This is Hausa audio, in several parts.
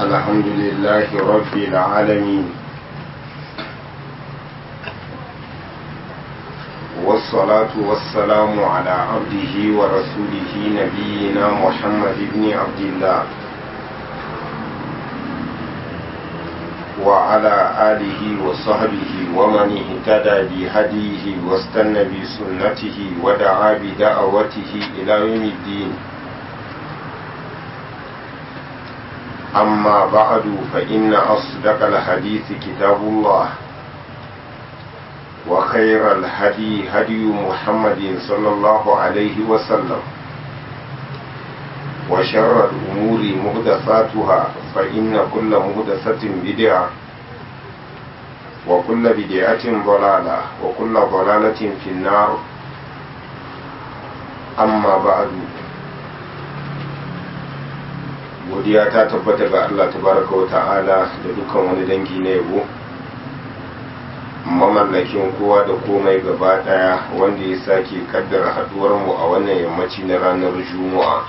الحمد لله رب العالمين والصلاة والسلام على عبده ورسوله نبينا محمد بن عبد الله وعلى آله وصحبه ومن اهتدى بهديه واستنى بسنته ودعا بدعوته إلى يوم الدين أما بعد فإن أصدق الحديث كتاب الله وخير الهدي هدي محمد صلى الله عليه وسلم وشر الأمور مهدفاتها فإن كل مهدفة بدعة وكل بدعة ضلالة وكل ضلالة في النار أما بعد godiya ta tabbata ga Allah tabaraka wa ta'ala da dukkan wani dangi na yabo mamallakin kowa da komai gaba daya wanda ya sake kaddara haduwar mu a wannan yammaci na ranar juma'a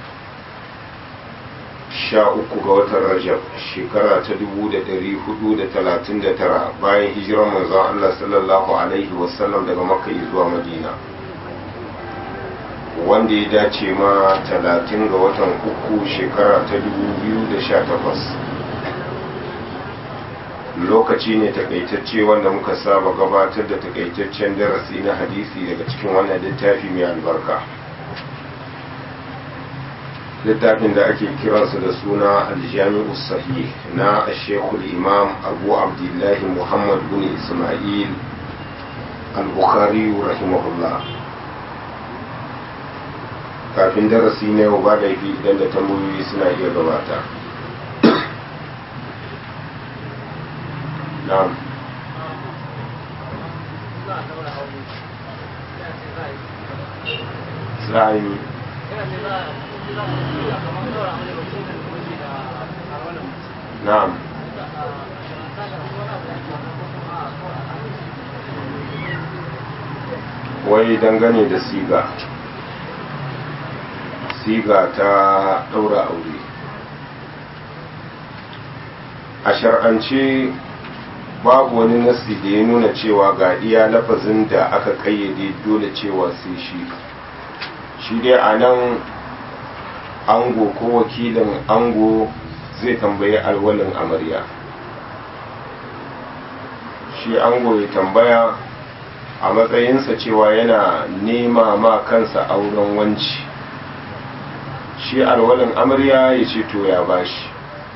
sha uku ga watan rajab shekara ta dubu da dari hudu da talatin da tara bayan hijirar manzon Allah sallallahu alaihi wasallam daga makka zuwa madina wanda ya dace ma talatin ga watan uku shekara ta dubu biyu da sha takwas lokaci ne takaitacce wanda muka saba gabatar da takaitaccen darasi na hadisi daga cikin wannan littafi mai albarka littafin da ake kiransa da suna aljami'u sahih na shekul imam abu abdullahi muhammad bin ismail al-bukhari rahimahullah kafin darasi na yau ba laifi idan da tambayoyi suna iya gabata na'am za'ayi na'am wai dangane da siga siga ta ɗaura aure a shar'ance babu wani nasi da ya nuna cewa ga iya lafazin da aka kayyade dole cewa sai shi shi dai a nan ango ko wakilin ango zai tambayi alwalin amarya shi ango ya tambaya a matsayinsa cewa yana nema ma kansa auren wanci shi alwalin amarya ya ce to ya bashi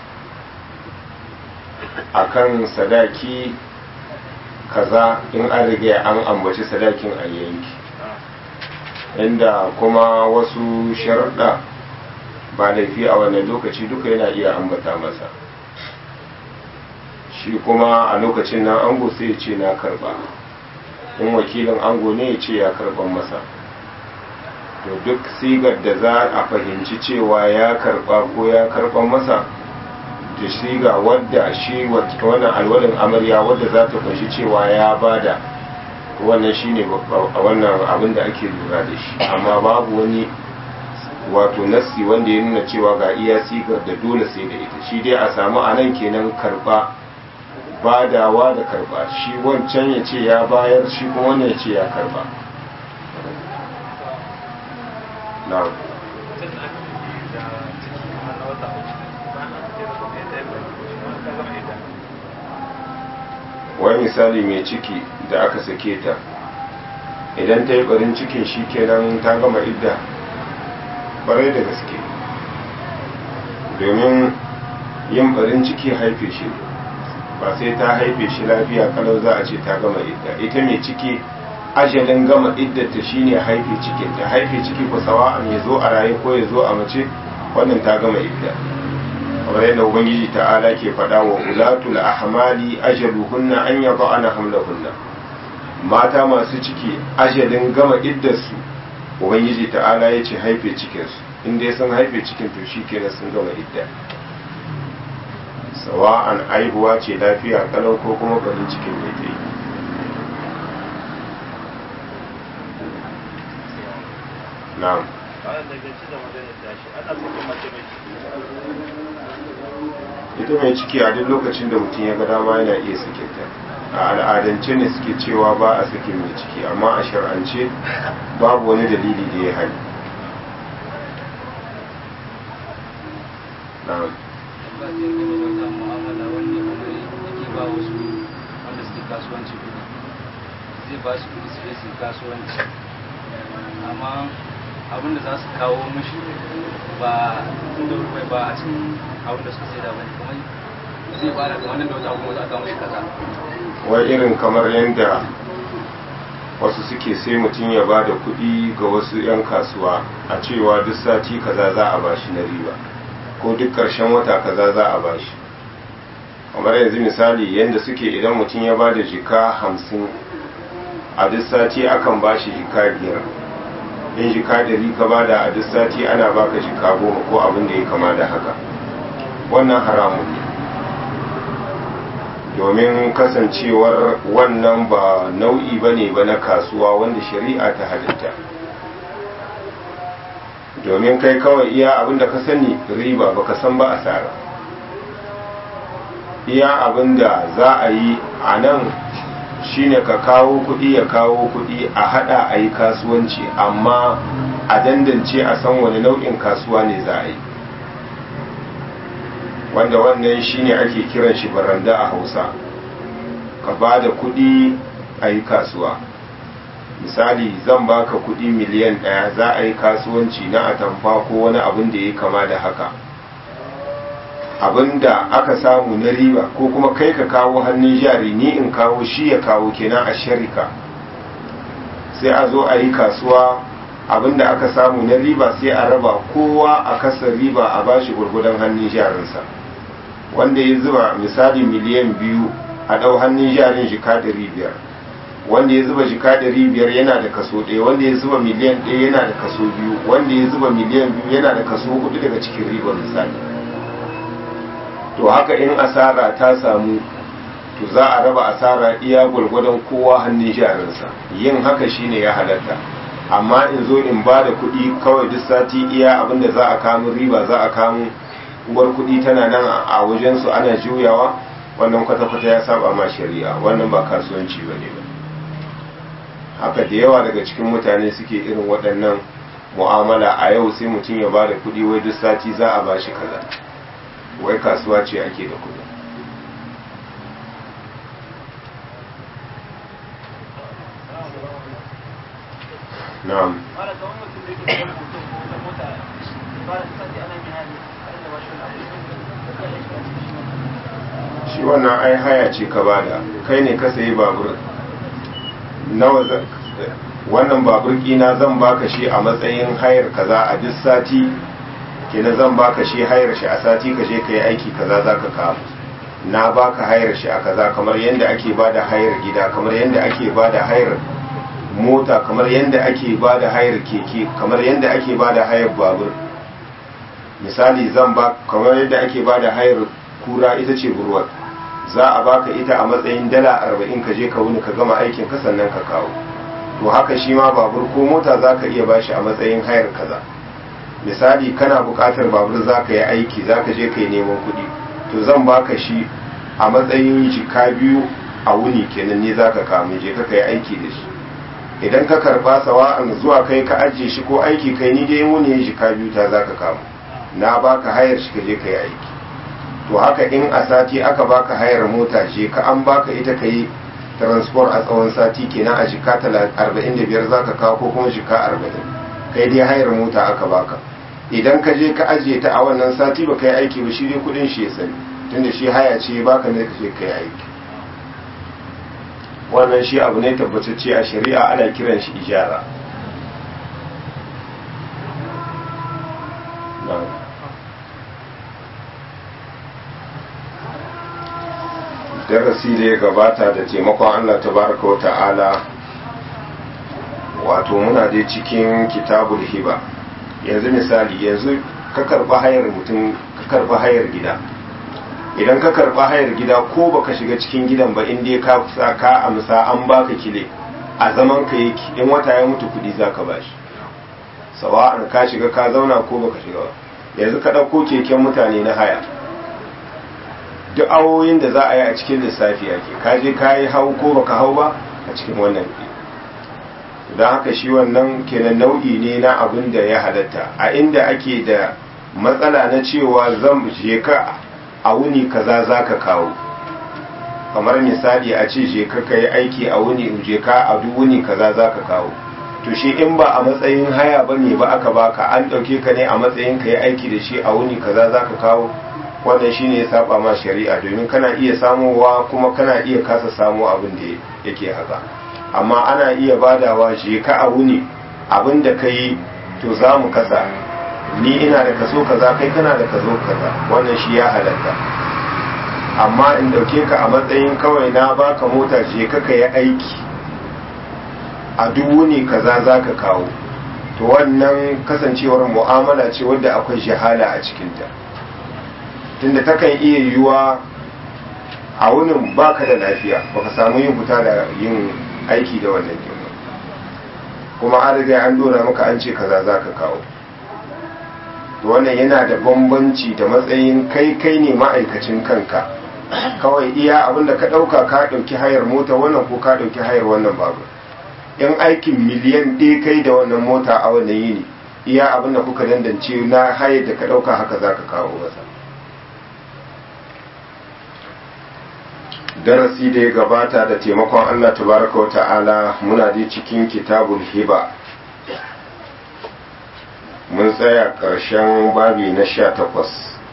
akan sadaki kaza in an riga an ambaci sadakin a yanki inda kuma wasu sharuɗa ba laifi a wannan lokaci duka yana iya ambata masa shi kuma a lokacin nan ango sai ya ce na karba in wakilin ango ne ya ce ya karban masa to duk sigar da za a fahimci cewa ya karba ko ya karban masa da siga wadda shi wannan alwalin amarya wadda za ta kunshi cewa ya bada wannan shine wannan abin da ake lura da shi amma babu wani wato nassi wanda ya nuna cewa ga iya sigar da dole sai da ita shi dai a samu a nan kenan karba badawa da karba shi wancan ya ce ya bayar shi kuma wannan ya ce ya karba na'am wani misali mai ciki da aka sake ta idan ta yi barin cikin shi kenan ta gama idda barai da gaske domin yin barin ciki haife shi ba sai ta haife shi lafiya kalau za a ce ta gama idda ita mai ciki ajalin gama iddata shine haife cikin ta haife ciki ko sawa'an ya zo a raye ko ya zo a mace wannan ta gama idda kamar yadda ubangiji ta'ala ke faɗa wa ulatul ahmali ajaluhunna an yada'ana hamlahunna mata masu ciki ajalin gama iddarsu ubangiji ta'ala ya ce haife cikinsu inda ya san haife cikin to shi kenan sun gama idda sawa'an aihuwa ce lafiya kalau ko kuma barin cikin ne ta yi na'am bayan da gaci da magana tashi ana saka mace mai ciki ita mai ciki a duk lokacin da mutum ya ga dama yana iya sakinta a al'adance ne suke cewa ba a sakin mai ciki amma a shar'ance babu wani dalili da ya hali na'am ba ta yi gaba wata mu'amala wanda kuma yake ba wasu wanda suke kasuwanci kuɗi zai ba su kuɗi su je su yi kasuwanci amma abin da za su kawo mishi ba tun da rubai ba a cikin abin da suka sai da bane kuma zai ba da kamar nan da wata kuma za a kawo mishi kaza wai irin kamar yadda wasu suke sai mutum ya ba da kuɗi ga wasu 'yan kasuwa a cewa duk sati kaza za a bashi na riba ko duk ƙarshen wata kaza za a bashi kamar yanzu misali yadda suke idan mutum ya ba da jika hamsin a duk sati akan bashi jika biyar in jika ɗari ka ba da a duk sati ana baka jika goma ko abin da ya kama da haka wannan haramun ne domin kasancewar wannan ba nau'i ba ne ba na kasuwa wanda shari'a ta halitta domin kai kawai iya abinda ka sani riba baka san ba asara iya abinda za a yi a nan shine ka kawo kuɗi ya kawo kuɗi a hada a yi kasuwanci amma a dandance a san wani nau'in kasuwa ne za a yi wanda wannan shine ake kiran shi baranda a hausa ka ba da kudi a yi kasuwa misali zan baka kudi miliyan daya za a yi kasuwanci na atamfa ko wani abin da ya kama da haka abin da aka samu na riba ko kuma kai ka kawo hannun jari ni in kawo shi ya kawo kenan a sharika sai a zo a yi kasuwa abin da aka samu na riba sai a raba kowa a kasar riba a bashi gurgudan hannun jarinsa wanda ya zuba misali miliyan biyu a ɗau hannun jarin jika ɗari biyar wanda ya zuba jika ɗari biyar yana da kaso ɗaya wanda ya zuba miliyan ɗaya yana da kaso biyu wanda ya zuba miliyan biyu yana da kaso hudu daga cikin ribar misali to haka in asara ta samu to za a raba asara iya gwargwadon kowa hannun jarinsa yin haka shine ya halatta amma in zo in ba da kuɗi kawai duk sati iya abinda za a kamun riba za a kamun uwar kuɗi tana nan a wajensu ana juyawa wannan kwata-kwata ya saba ma shari'a wannan ba kasuwanci ba ne ba haka da yawa daga cikin mutane suke irin waɗannan mu'amala a yau sai mutum ya ba da kuɗi wai duk sati za a ba shi kaza wai kasuwa ce ake da kuɗi na'am shi wannan ai haya ce ka bada kai ne ka sayi babur nawa wannan babur kina zan baka shi a matsayin hayar kaza a duk sati kenan zan baka shi hayar shi a sati ka je ka yi aiki kaza za ka kawo na baka hayar shi a kaza kamar yadda ake bada hayar gida kamar yadda ake bada hayar mota kamar yadda ake bada hayar keke kamar yadda ake bada hayar babur misali zan ba kamar yadda ake bada hayar kura ita ce burwar za a baka ita a matsayin dala arba'in ka je ka wuni ka gama aikin ka sannan ka kawo to haka shi ma babur ko mota za ka iya bashi a matsayin hayar kaza misali kana buƙatar babur za ka yi aiki za ka je ka yi neman kuɗi to zan baka shi a matsayin jika biyu a wuni kenan ne za ka kawo je ka yi aiki da shi idan ka karba sawa'an zuwa kai ka ajiye shi ko aiki kai ni dai wuni jika biyu ta za ka kawo na baka hayar shi ka je ka yi aiki to haka in a sati aka baka hayar mota je ka an baka ita ka yi transport a tsawon sati kenan a jika 45 za ka kawo ko kuma jika 40 kai dai hayar mota aka baka idan ka je ka ajiye ta a wannan sati ba ka yi aiki ba shi dai kudin shi ya sani tunda shi haya ce baka ne ka je ka yi aiki wannan shi abu ne tabbatacce a shari'a ana kiran shi ijara darasi da ya gabata da taimakon Allah tabaraka wa ta'ala wato muna dai cikin kitabul hiba yanzu misali yanzu ka karba hayar mutum ka karba hayar gida idan ka karba hayar gida ko baka shiga cikin gidan ba in dai ka kusa ka amsa an baka kile a zaman ka yake in wata ya mutu kudi zaka bashi sawa'an ka shiga ka zauna ko baka shiga ba yanzu ka ɗauko keken mutane na haya duk awoyin da za a yi a cikin lissafi ake ka je ka yi hau ko baka hau ba a cikin wannan don haka shi wannan kenan nau'i ne na abin da ya halatta a inda ake da matsala na cewa zan je ka a wuni kaza za ka kawo kamar misali a ce je ka yi aiki a wuni je ka a duk wuni kaza za ka kawo to shi in ba a matsayin haya ba ne ba aka baka an ɗauke ka ne a matsayin ka yi aiki da shi a wuni kaza za ka kawo wannan shine ya saba ma shari'a domin kana iya samowa kuma kana iya kasa samo abin da yake haka amma ana iya badawa je ka a wuni abin da ka yi to za mu kasa ni ina da kaso kaza kai kana da kaso kaza wannan shi ya halatta amma in dauke ka a matsayin kawai na baka mota je ka ka yi aiki a duk wuni kaza za ka kawo to wannan kasancewar mu'amala ce wadda akwai shahala a cikinta tunda takan iya yiwuwa a wunin baka da lafiya baka samu yin fita da yin aiki da wannan girma kuma an riga an dora maka an ce kaza za ka kawo to wannan yana da bambanci da matsayin kai kai ne ma'aikacin kanka kawai iya abinda ka ɗauka ka ɗauki hayar mota wannan ko ka ɗauki hayar wannan babur in aikin miliyan ɗaya kai da wannan mota a wannan yini iya abinda kuka dandance na hayar da ka ɗauka haka za ka kawo masa darasi da ya gabata da taimakon Allah tabaraka wa ta'ala muna dai cikin kitabul hiba mun tsaya ƙarshen babi na sha takwas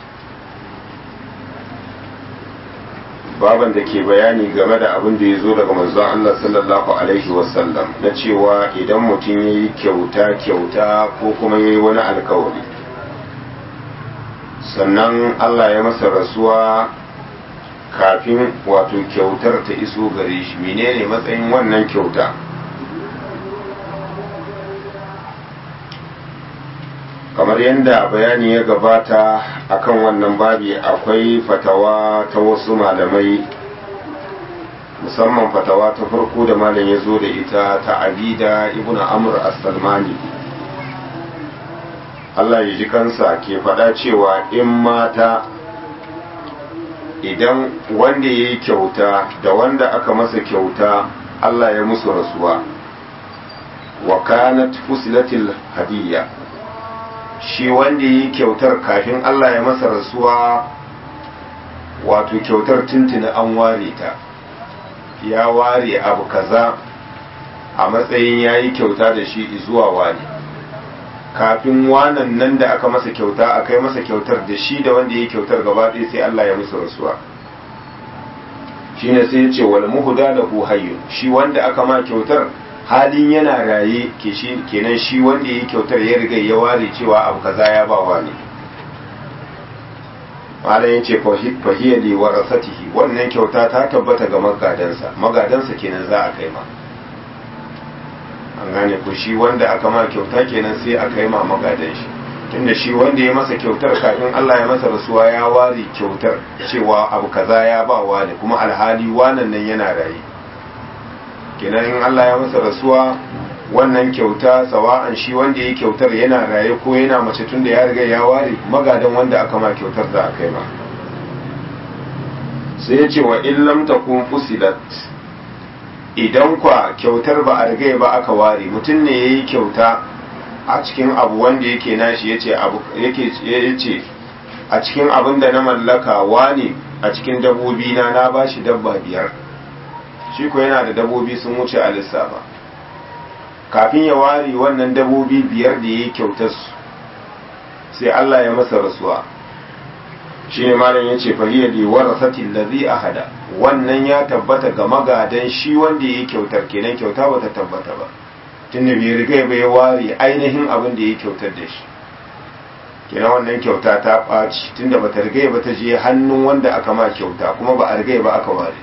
baban da ke bayani game da abin da ya zo daga manzon Allah sallallahu alaihi wasallam na cewa idan mutum ya yi kyauta kyauta ko kuma ya yi wani alkawari sannan Allah ya masa rasuwa kafin wato kyautar ta iso gare shi menene matsayin wannan kyauta kamar yadda bayani ya gabata akan wannan babi akwai fatawa ta wasu malamai musamman fatawa ta farko da malam ya zo da ita ta abida ibn amr as-salmani Allah ya ji kansa ke faɗa cewa in mata idan wanda ya yi kyauta da wanda aka masa kyauta Allah ya musu rasuwa wa kanat fusilatil hadiyya shi wanda ya yi kyautar kafin Allah ya masa rasuwa wato kyautar tuntuni an ware ta ya ware abu kaza a matsayin ya yi kyauta da shi zuwa wani kafin wanan nan da aka masa kyauta a kai masa kyautar da shi da wanda ya yi kyautar gaba ɗaya sai Allah ya musu rasuwa shine sai ya ce wal muhda lahu hayyun shi wanda aka ma kyautar halin yana raye ke shi kenan shi wanda ya yi kyautar ya riga ya ware cewa abu kaza ya ba wani malam ya ce fahiyya li warasatihi wannan kyauta ta tabbata ga magadansa magadansa kenan za a kai ma an gane ko shi wanda aka ma kyauta kenan sai a kai ma magadan shi tunda shi wanda ya masa kyautar kafin Allah ya masa rasuwa ya ware kyautar cewa abu kaza ya ba wani kuma alhali wanan nan yana raye kenan in Allah ya masa rasuwa wannan kyauta sawa'an shi wanda ya kyautar yana raye ko yana mace tun da ya riga ya ware magadan wanda aka ma kyautar da aka yi ma sai ya ce wa illam takun fusilat idan kwa kyautar ba a riga ba aka ware mutum ne yayi kyauta a cikin abu wanda yake nashi yace abu yake yace a cikin abin da na mallaka wani a cikin dabbobi na na bashi dabba biyar shi ko yana da dabobi sun wuce a lissafa kafin ya ware wannan dabobi biyar da ya yi kyautar su sai Allah ya masa rasuwa shi ne malam ya ce fahiyya da warasatin lazi a hada wannan ya tabbata ga magadan shi wanda ya yi kyautar kenan kyauta ba ta tabbata ba tun da bai riga bai ware ainihin abin da ya yi kyautar da shi kenan wannan kyauta ta ɓaci tun da ba ta riga ba ta je hannun wanda aka ma kyauta kuma ba a riga ba aka ware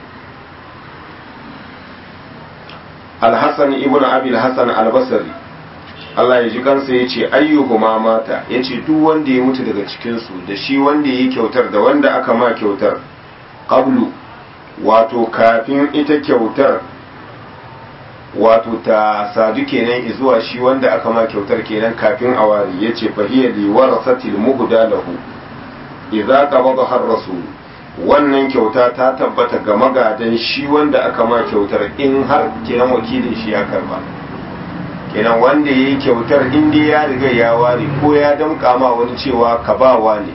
alhassan ibn abil hassan albasari Allah ya ji kansa ya ce ayyuhuma mata ya ce duk wanda ya mutu daga cikinsu da shi wanda ya yi kyautar da wanda aka ma kyautar qablu wato kafin ita kyautar wato ta sadu kenan zuwa shi wanda aka ma kyautar kenan kafin a wari ya ce fahiyar li warasatil muhda lahu idza qabada har rasul wannan kyauta ta tabbata ga magadan shi wanda aka ma kyautar in har kenan wakilin shi ya karba kenan wanda ya yi kyautar inda ya riga ya ware ko ya damƙa ma wani cewa ka ba ne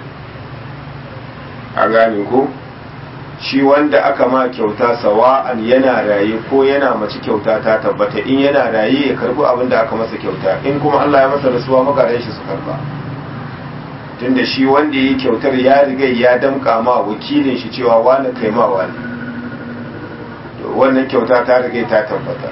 a gane ko shi wanda aka ma kyauta sawa'an yana raye ko yana mace kyauta ta tabbata in yana raye ya karbi abin da aka masa kyauta in kuma Allah ya masa rasuwa magadan shi su karba tunda shi wanda ya yi kyautar ya riga ya damka ma wakilin shi cewa wani kai ma wani wannan kyauta ta riga ta tabbata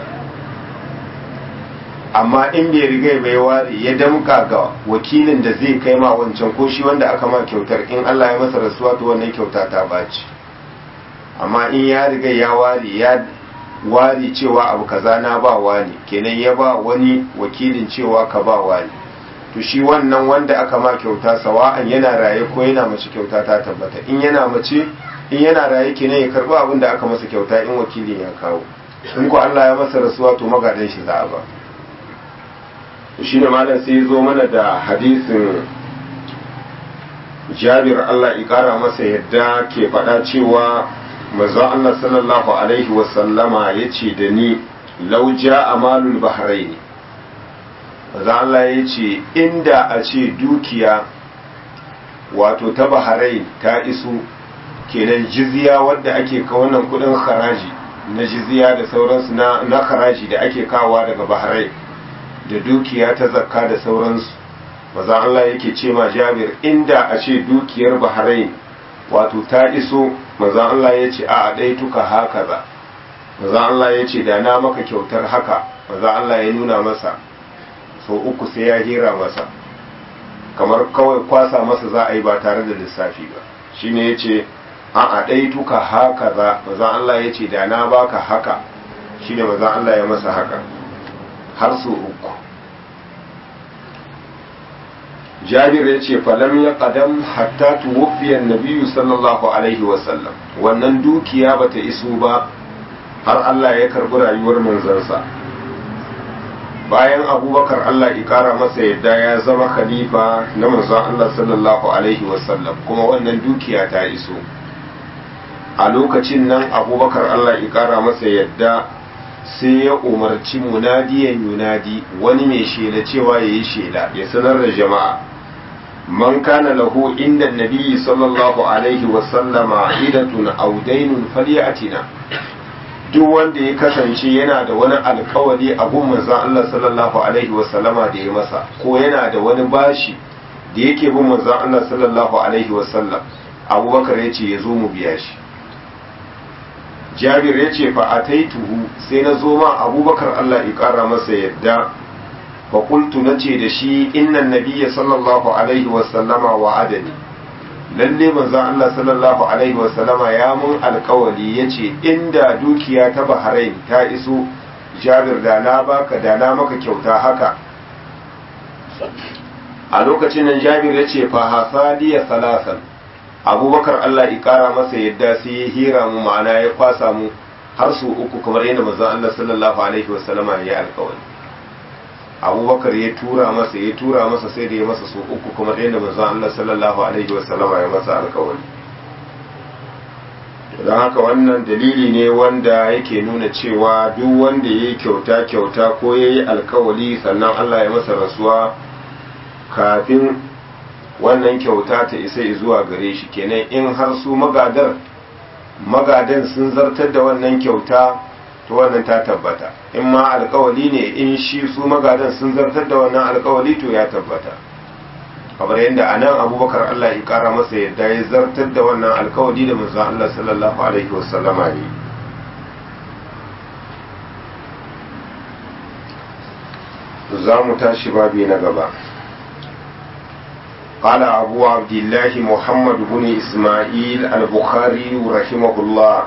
amma in bai riga bai ware ya damka ga wakilin da zai kai ma wancan ko shi wanda aka ma kyautar in Allah ya masa rasuwa to wannan kyauta ta baci amma in ya riga ya ware ya ware cewa abu kaza na ba wani kenan ya ba wani wakilin cewa ka ba wani to shi wannan wanda aka ma kyauta sawa'an yana raye ko yana mace kyauta ta tabbata in yana mace in yana raye kenan ya karbi abin da aka masa kyauta in wakilin ya kawo in ko Allah ya masa rasuwa to magadan shi za a ba shi ne malam sai zo mana da hadisin Jabir Allah ya kara masa yadda ke faɗa cewa manzo Allah sallallahu alaihi wa sallama yace da ni law ja'a malul bahrain manzo Allah yace inda a ce dukiya wato ta bahrain ta iso kenan jizya wadda ake ka wannan kudin haraji na jizya da sauransu na na haraji da ake kawowa daga bahrain da dukiya ta zakka da sauransu maza Allah yake ce ma Jabir inda a ce dukiyar bahrain wato ta iso maza Allah ya ce a ɗai tuka haka za maza Allah ya ce da na maka kyautar haka maza Allah ya nuna masa so uku sai ya hira masa kamar kawai kwasa masa za a yi ba tare da lissafi ba shine ya ce a a ɗai tuka haka za maza Allah ya ce da na baka haka shine maza Allah ya masa haka har so uku jabir ya ce falam ya kadam hatta tuwafiyar nabiyu sallallahu alaihi wasallam wannan dukiya bata iso ba har Allah ya karbi rayuwar manzansa bayan abubakar Allah ya kara masa yadda ya zama khalifa na manzon Allah sallallahu alaihi wasallam kuma wannan dukiya ta iso a lokacin nan abubakar Allah ya kara masa yadda sai ya umarci munadiyan yunadi wani mai shela cewa ya yi shela ya sanar da jama'a man kana lahu inda nabiyyi sallallahu alaihi wasallama idatun audainun falyatina duk wanda ya kasance yana da wani alkawari a gun manzon Allah sallallahu alaihi wasallama da ya masa ko yana da wani bashi da yake bin manzon Allah sallallahu alaihi wasallam abubakar ya ce ya zo mu biya shi jabir ya ce fa ataituhu sai na zo ma abubakar Allah ya kara masa yadda fa qultu nace da shi innan nabiyya sallallahu alaihi wa sallama wa adani lalle manzon Allah sallallahu alaihi wa sallama ya mun alkawali yace inda dukiya ta Bahrain ta iso jabir da na baka da na maka kyauta haka a lokacin nan jabir ya ce fa hasaliya salasan abubakar Allah ya kara masa yadda sai ya hira mu ma'ana ya kwasa mu har su uku kamar yadda manzon Allah sallallahu alaihi wasallama ya yi alkawari abubakar ya tura masa ya tura masa sai da ya masa su uku kamar yadda manzon Allah sallallahu alaihi wasallama ya masa alkawari don haka wannan dalili ne wanda yake nuna cewa duk wanda ya yi kyauta kyauta ko ya yi alkawali sannan Allah ya masa rasuwa kafin wannan kyauta ta isa zuwa gare shi kenan in har su magadar magadan sun zartar da wannan kyauta to wannan ta tabbata in ma alkawali ne in shi su magadan sun zartar da wannan alkawali to ya tabbata kamar yadda a nan abubakar allah ya kara masa yadda ya zartar da wannan alkawali da manzon allah sallallahu alaihi wasallama ne za mu tashi babi na gaba قال أبو عبد الله محمد بن إسماعيل البخاري رحمه الله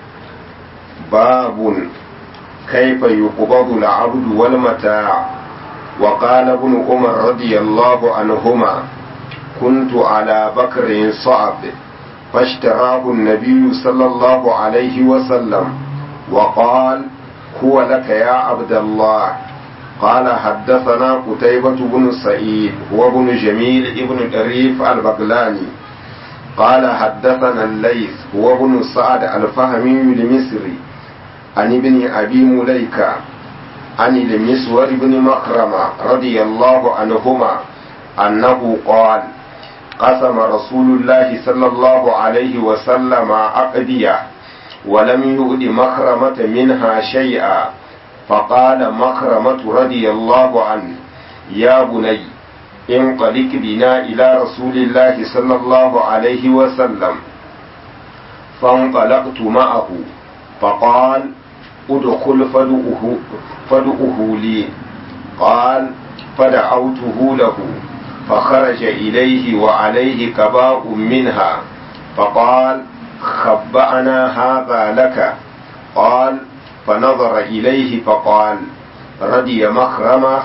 باب كيف يقبض العبد والمتاع وقال ابن عمر رضي الله عنهما كنت على بكر صعب فاشتراه النبي صلى الله عليه وسلم وقال هو لك يا عبد الله قال حدثنا قتيبة بن سعيد هو بن جميل ابن طريف البغلاني قال حدثنا الليث وابن سعد الفهمي المصري عن ابن أبي مليكة عن المسور بن مخرمة رضي الله عنهما أنه قال قسم رسول الله صلى الله عليه وسلم أقدية ولم يؤد مخرمة منها شيئا فقال مخرمة رضي الله عنه يا بني انطلق بنا إلى رسول الله صلى الله عليه وسلم فانطلقت معه فقال ادخل فدؤه, فدؤه لي قال فدعوته له فخرج إليه وعليه كباء منها فقال خبأنا هذا لك قال فنظر إليه فقال رضي مخرمة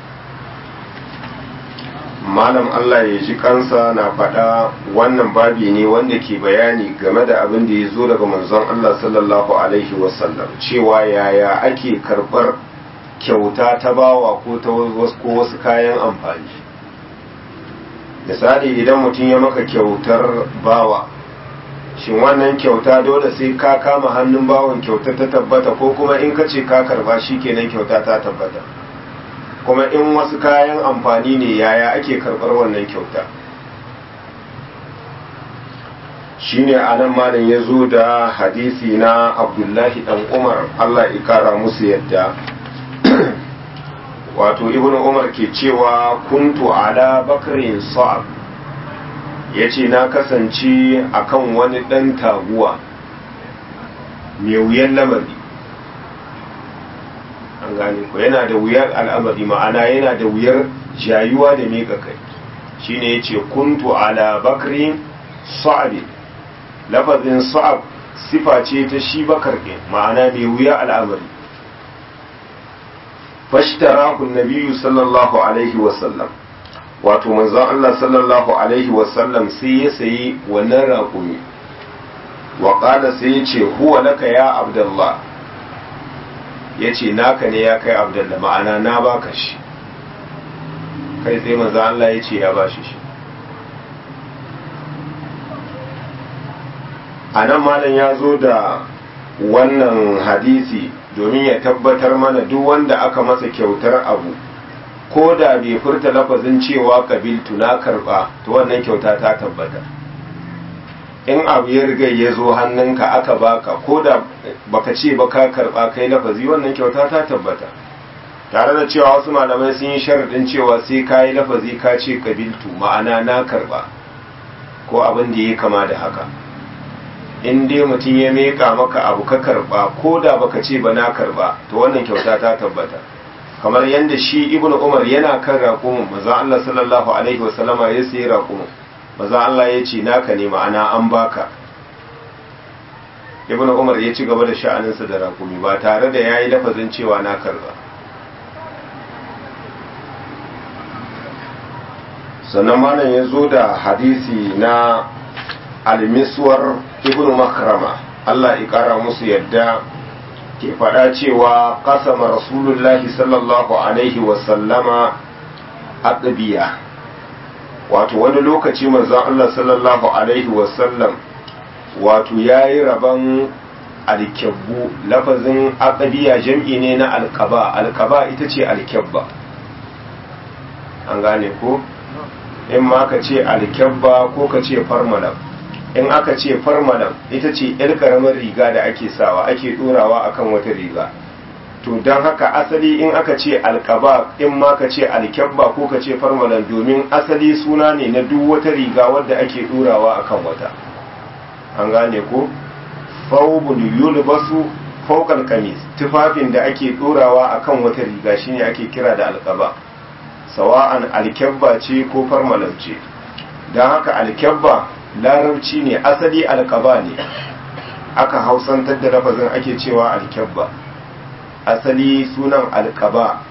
malam Allah ya ji kansa na faɗa wannan babi ne wanda ke bayani game da abin da ya zo daga manzon Allah sallallahu alaihi wasallam cewa yaya ake karɓar kyauta ta bawa ko ta wasu kayan amfani misali idan mutum ya maka kyautar bawa shin wannan kyauta dole sai ka kama hannun bawan kyauta ta tabbata ko kuma in ka ce ka karba shi kenan kyauta ta tabbata kuma in wasu kayan amfani ne yaya ake karɓar wannan kyauta shine anan malam ya zo da hadisi na abdullahi dan umar allah ikara musu yadda wato ibn umar ke cewa kuntu ala bakrin sa'ab ya ce na kasance akan wani ɗan taguwa mai wuyan lamari an gane ko yana da wuyar al'amari ma'ana yana da wuyar jayuwa da miƙa kai shine ya ce kuntu ala bakrin sa'ab lafazin sa'ab sifa ce ta shi bakar ma'ana mai wuya al'amari fashtarahu nabiyyu sallallahu alaihi wasallam wato manzon Allah sallallahu alaihi wasallam sai ya sayi wannan raƙumi wa qala sai ya ce huwa laka ya abdullah ya ce naka ne ya kai abdullah ma'ana na baka shi kai sai manzon Allah ya ce ya bashi shi a nan malam ya zo da wannan hadisi domin ya tabbatar mana duk wanda aka masa kyautar abu ko da bai furta lafazin cewa kabiltu na karba to wannan kyauta ta tabbata in abu ya riga ya zo hannunka aka baka ko da baka ce ba ka karba kai lafazi wannan kyauta ta tabbata tare da cewa wasu malamai sun yi sharaɗin cewa sai ka yi lafazi ka ce kabiltu ma'ana na karba ko abin da ya kama da haka in dai mutum ya meka maka abu ka karba ko da baka ce ba na karba to wannan kyauta ta tabbata kamar yadda shi ibnu umar yana kan raƙumin maza Allah sallallahu alaihi wasallama ya sayi raƙumin maza Allah ya ce naka ne ma'ana an baka ibnu umar ya ci gaba da sha'aninsa da raƙumi ba tare da ya yi lafazin cewa na karba sannan malam ya zo da hadisi na almiswar ibn makrama Allah ya kara musu yadda ke faɗa cewa kasama rasulullahi sallallahu alaihi wasallama aqbiya wato wani lokaci manzon Allah sallallahu alaihi wasallam wato yayi rabon alkyabbu lafazin aqbiya jam'i ne na alqaba alqaba ita ce alkyabba an gane ko in ma ka ce alkyabba ko ka ce farmalam in aka ce farmalam ita ce yar karamar riga da ake sawa ake dorawa akan wata riga to don haka asali in aka ce alkaba in ma ka ce alkyabba ko ka ce farmalam domin asali suna ne na duk wata riga wadda ake dorawa akan wata an gane ko faubul yulbasu fawqal kamis tufafin da ake dorawa akan wata riga shine ake kira da alkaba sawa'an alkyabba ce ko farmalam ce don haka alkyabba larabci ne asali alkaba ne aka hausantar da lafazin ake cewa alkyabba asali sunan alkaba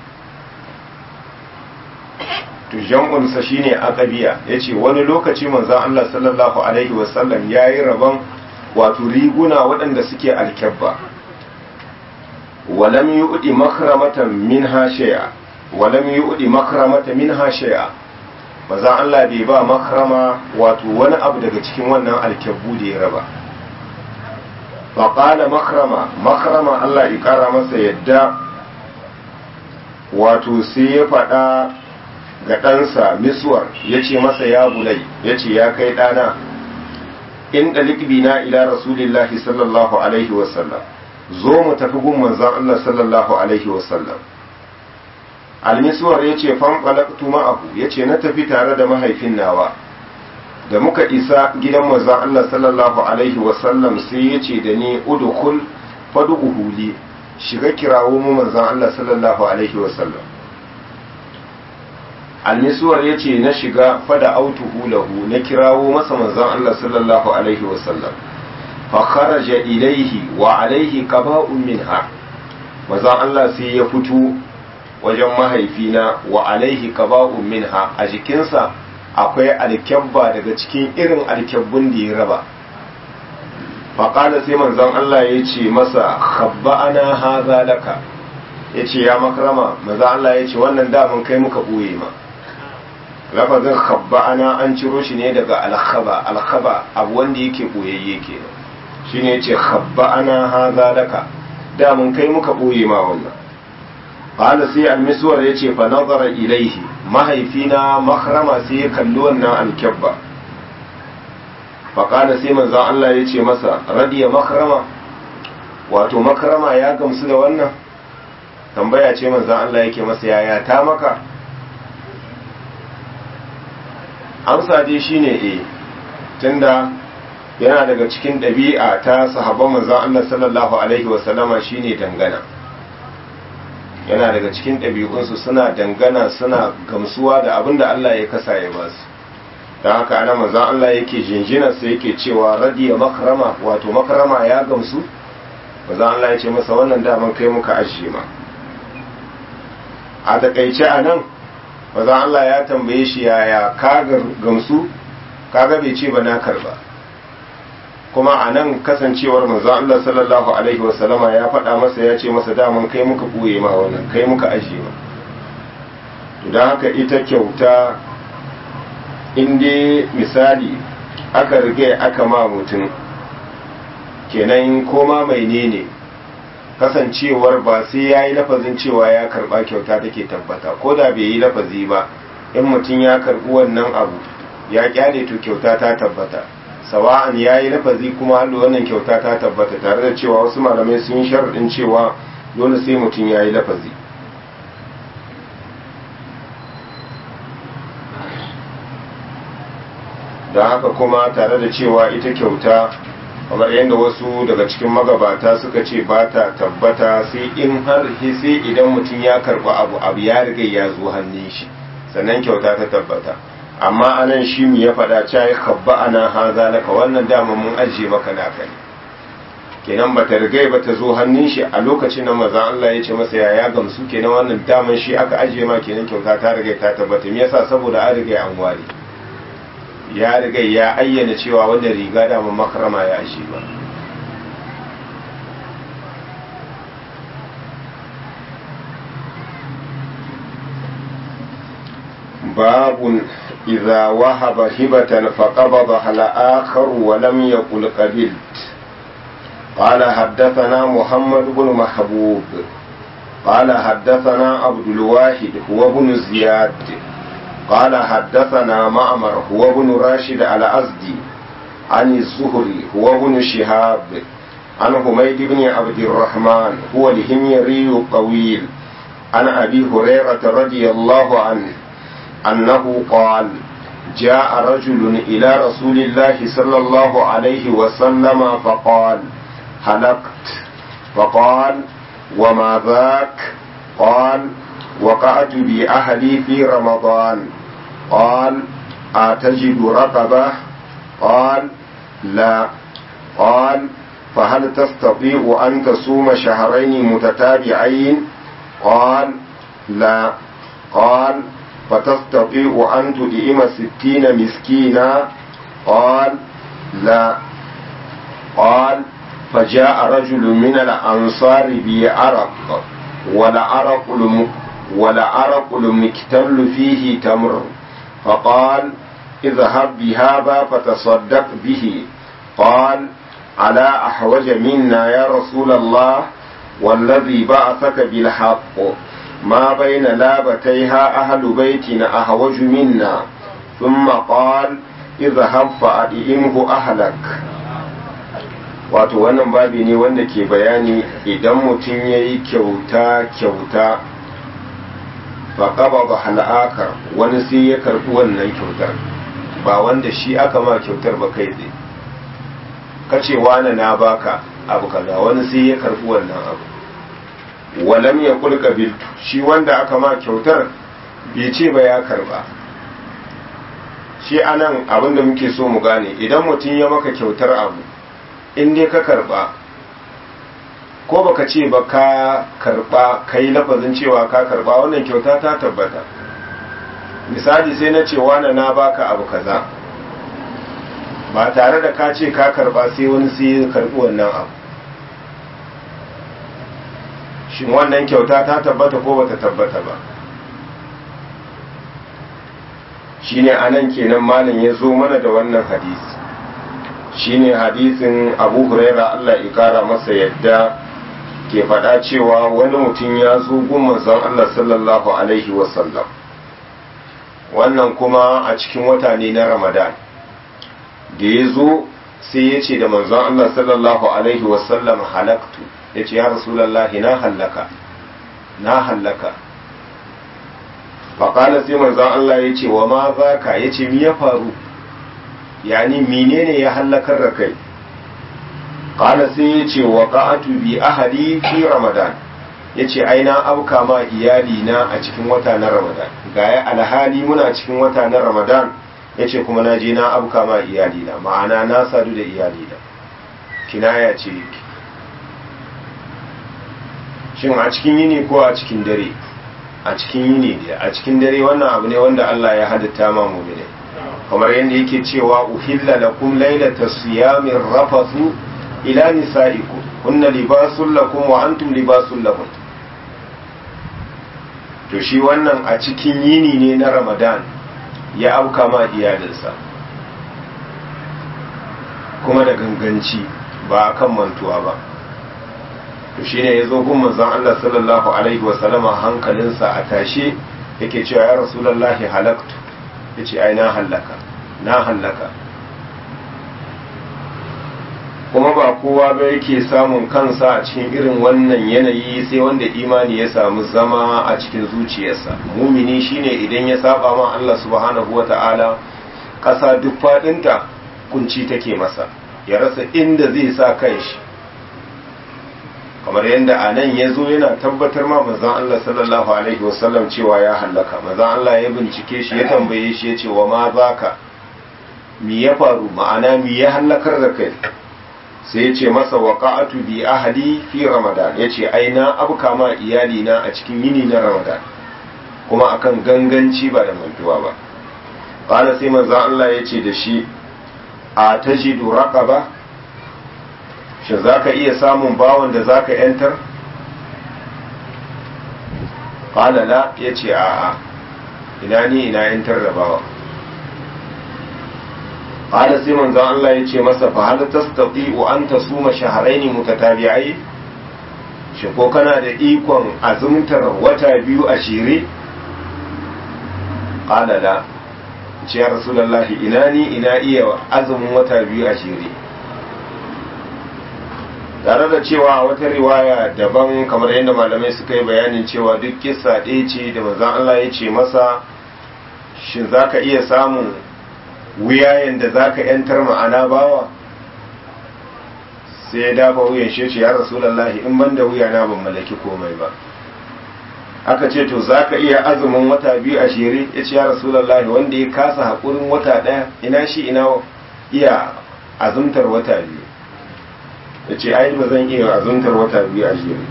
to jam'unsa shine aqabiya yace wani lokaci manzon Allah sallallahu alaihi wasallam yayi rabon wato riguna waɗanda suke alkyabba walam yu'di makramatan minha shay'a walam yu'di makramata minha shay'a mazan Allah bai ba makrama wato wani abu daga cikin wannan alkyabbu da ya raba faƙala makrama makrama Allah ya ƙara masa yadda wato sai ya faɗa ga ɗansa miswar ya ce masa ya bulai ya ce ya kai ɗana in ɗalik na ila rasulillahi sallallahu alaihi wasallam zo mu tafi gun manzan Allah sallallahu alaihi wasallam almiswar ya ce fanfalaktu ma'ahu ya ce na tafi tare da mahaifin nawa da muka isa gidan manzan Allah sallallahu alaihi wasallam sai ya ce da ni udukul fadu uhuli shiga kirawo mu manzan Allah sallallahu alaihi wasallam almiswar ya ce na shiga fada autuhu lahu na kirawo masa manzan Allah sallallahu alaihi wasallam fa kharaja ilaihi wa alaihi qaba'un minha manzan Allah sai ya fito wajen mahaifina wa alaihi qaba'un minha a jikinsa akwai alkyabba daga cikin irin alkyabbun da ya raba faƙada sai manzon Allah ya ce masa habba ana haza laka ya ce ya makarama maza Allah ya ce wannan damun kai muka ɓoye ma lafazin habba ana an ciro shi ne daga alkhaba alkhaba abu wanda yake ɓoyayye ke shi ne ce habba ana haza laka damun kai muka ɓoye ma wannan ƙala sai almiswar ya ce fa nazara ilaihi mahaifina makarama sai ya kalli wannan alkyabba faƙada sai manzan Allah ya ce masa radiya makarama wato makarama ya gamsu da wannan tambaya ce manzan Allah yake masa yaya ta maka amsa dai shine e tunda yana daga cikin ɗabi'a ta sahabban manzan Allah sallallahu alaihi wasallama shine dangana yana daga cikin ɗabi'unsu suna dangana suna gamsuwa da abin da Allah ya kasa ya ba su don haka ana manzan Allah yake jinjinarsa yake cewa radiya makarama wato makarama ya gamsu manzan Allah ya ce masa wannan daman kai muka ajiye ma a takaice a nan manzan Allah ya tambaye shi yaya ka gamsu kaga bai ce ba na karba kuma a nan kasancewar manzan Allah sallallahu alaihi wasallama ya faɗa masa ya ce masa daman kai muka ɓoye ma wannan kai muka ajiye ma don haka ita kyauta inda misali aka rige aka ma mutum kenan koma mai ne ne kasancewar ba sai ya yi lafazin cewa ya karba kyauta take tabbata ko da bai yi lafazi ba in mutum ya karbi wannan abu ya kyale to kyauta ta tabbata sawa'an ya yi lafazi kuma hallo wannan kyauta ta tabbata tare da cewa wasu malamai sun yi sharaɗin cewa dole sai mutum ya yi lafazi da haka kuma tare da cewa ita kyauta kamar yadda wasu daga cikin magabata suka ce ba ta tabbata sai in har sai idan mutum ya karba abu abu ya riga ya zo hannun shi sannan kyauta ta tabbata amma anan shi mu ya faɗa cewa ya kabba ana haza laka wannan dama mun ajiye maka naka ne kenan bata riga ba ta zo hannun shi a lokacin da manzon Allah ya ce masa ya ya gamsu kenan wannan daman shi aka ajiye ma kenan kyauta ta riga ta tabbata me yasa saboda an riga an ware ya riga ya ayyana cewa wannan riga da makarama ya shi ba باب إذا وهب هبة فقبضها الآخر ولم يقل قبلت قال حدثنا محمد بن محبوب قال حدثنا عبد الواحد هو ابن زياد قال حدثنا معمر هو ابن راشد الأزدي عن الزهري هو ابن شهاب عن حميد بن عبد الرحمن هو الهميري الطويل عن أبي هريرة رضي الله عنه أنه قال جاء رجل إلى رسول الله صلى الله عليه وسلم فقال هلكت فقال وما ذاك قال وقعت بأهلي في رمضان قال أتجد رقبة قال لا قال فهل تستطيع أن تصوم شهرين متتابعين قال لا قال فتستطيع أن تدئم ستين مسكينا قال لا قال فجاء رجل من الأنصار بعرق والعرق والعرق المكتل فيه تمر فقال اذهب بهذا فتصدق به قال على أحوج منا يا رسول الله والذي بعثك بالحق ما بين لابتيها أهل بيتنا أحوج منا ثم قال اذهب فأدئمه أهلك wato wannan babi ne wanda ke bayani idan mutum ya yi kyauta kyauta faƙaba ba hal'akar wani sai ya karɓi wannan kyautar ba wanda shi aka ma kyautar ba kai tsaye kace wani na baka abu kaza wani sai ya karɓi wannan abu walam ya kulka biltu shi wanda aka ma kyautar bai ce ba ya karba shi anan abin da muke so mu gane idan mutum ya maka kyautar abu in dai ka karba ko baka ce ba ka karba kai lafazin cewa ka karba wannan kyauta ta tabbata misali sai na ce wani na baka abu kaza ba tare da ka ce ka karba sai wani sai ya karbi wannan abu shin wannan kyauta ta tabbata ko bata tabbata ba shine anan kenan malam ya zo mana da wannan hadisi shine hadisin abu huraira Allah ya kara masa yadda ke faɗa cewa wani mutum ya zo gun manzon Allah sallallahu alaihi wasallam wannan kuma a cikin wata ne na ramadan da ya zo sai ya ce da manzon Allah sallallahu alaihi wasallam halaktu ya ce ya rasulallah na hallaka na hallaka faƙala sai manzon Allah ya ce wa ma za ka ya ce mi ya faru yani menene ya hallakar da kai ƙala sai ya ce wa ƙa'atu bi ahali fi ramadan ya ce aina auka ma iyali na a cikin wata na ramadan ga ya alhali muna cikin wata na ramadan ya ce kuma na je na auka ma iyali na ma'ana na sadu da iyali na kinaya ce yake shin a cikin yini ko a cikin dare a cikin yini ne a cikin dare wannan abu ne wanda Allah ya halitta ma mu'mini kamar yadda yake cewa uhilla lakum laylata siyamin rafathu ila nisaikum kunna libasul lakum wa antum libasul lahum to shi wannan a cikin yini ne na Ramadan ya auka ma iyalinsa kuma da ganganci ba akan mantuwa ba to shine yazo gun manzon Allah sallallahu alaihi wa sallama hankalinsa a tashe yake cewa ya rasulullahi halaktu yace ai na halaka na halaka kuma ba kowa ba yake samun kansa a cikin irin wannan yanayi sai wanda imani ya samu zama a cikin zuciyarsa mumini shine idan ya saba ma Allah subhanahu wata'ala ƙasa duk faɗinta kunci take masa ya rasa inda zai sa kanshi kamar yadda a nan ya zo yana tabbatar ma manzan Allah sallallahu alaihi wasallam cewa ya hallaka manzan Allah ya bincike shi ya tambaye shi ya ce wa ma baka mi ya faru ma'ana mi ya hallakar da kai sai ya ce masa waqa'atu bi ahli fi ramadan ya ce ai na abka ma iyali na a cikin yini na ramadan kuma akan ganganci ba da mantuwa ba qala sai manzan Allah ya ce da shi a tajidu raqaba shi za ka iya samun bawan da za ka ‘yantar? ƙalala ya ce a'a ina ni ina ‘yantar da bawa ƙala sai manzan Allah ya ce masa fa hal tastati wa an tasuma shahrayn mutatabi'ai shi ko kana da ikon azumtar wata biyu a shire ƙalala ce ya rasulullahi ina ni ina iya azumin wata biyu a shire tare da cewa wata riwaya daban kamar yadda malamai suka yi bayanin cewa duk kissa ɗaya ce da manzon Allah ya ce masa shin za ka iya samun wuyayen da za ka ‘yantar ma'ana bawa sai ya dafa wuyan shi ce ya rasulallahi in ban da wuya na ban mallaki komai ba aka ce to za ka iya azumin wata biyu a shere ya ce ya rasulallahi wanda ya kasa haƙurin wata ɗaya ina shi ina iya azumtar wata biyu ya ce ai ba zan iya azuntar wata biyu a jere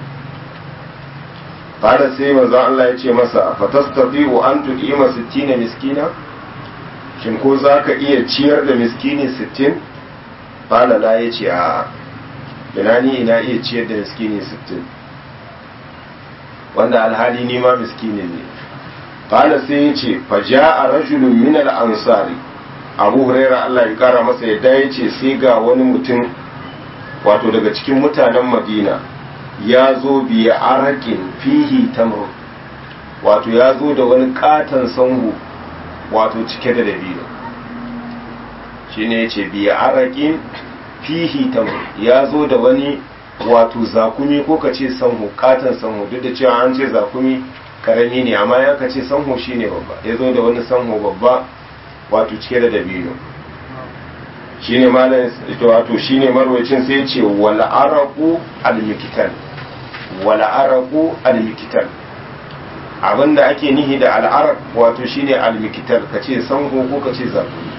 fara sai manzon Allah ya ce masa fatastati wa an tuqima 60 miskina shin ko zaka iya ciyar da miskini 60 fala la ya ce a ina ni ina iya ciyar da miskini 60 wanda alhali ni ma miskini ne qala sai yace fa jaa rajulun min al-ansari abu huraira Allah ya kara masa yadda yace sai ga wani mutum wato daga cikin mutanen madina ya zo biya arakin fihi tamr wato ya zo da wani katon sanhu wato cike da dabino shine yace biya arakin fihi tamr ya zo da wani wato zakumi ko ka ce sanhu katon sanhu duk da cewa an ce zakumi karami ne amma ya ka ce sanhu shine babba ya zo da wani sanhu babba wato cike da dabino shine malam wato shine marwacin sai ce wal araqu al mikitan wal araqu al mikitan abinda ake nihi da al araq wato shine al mikitan kace sanhu ko kace zakumi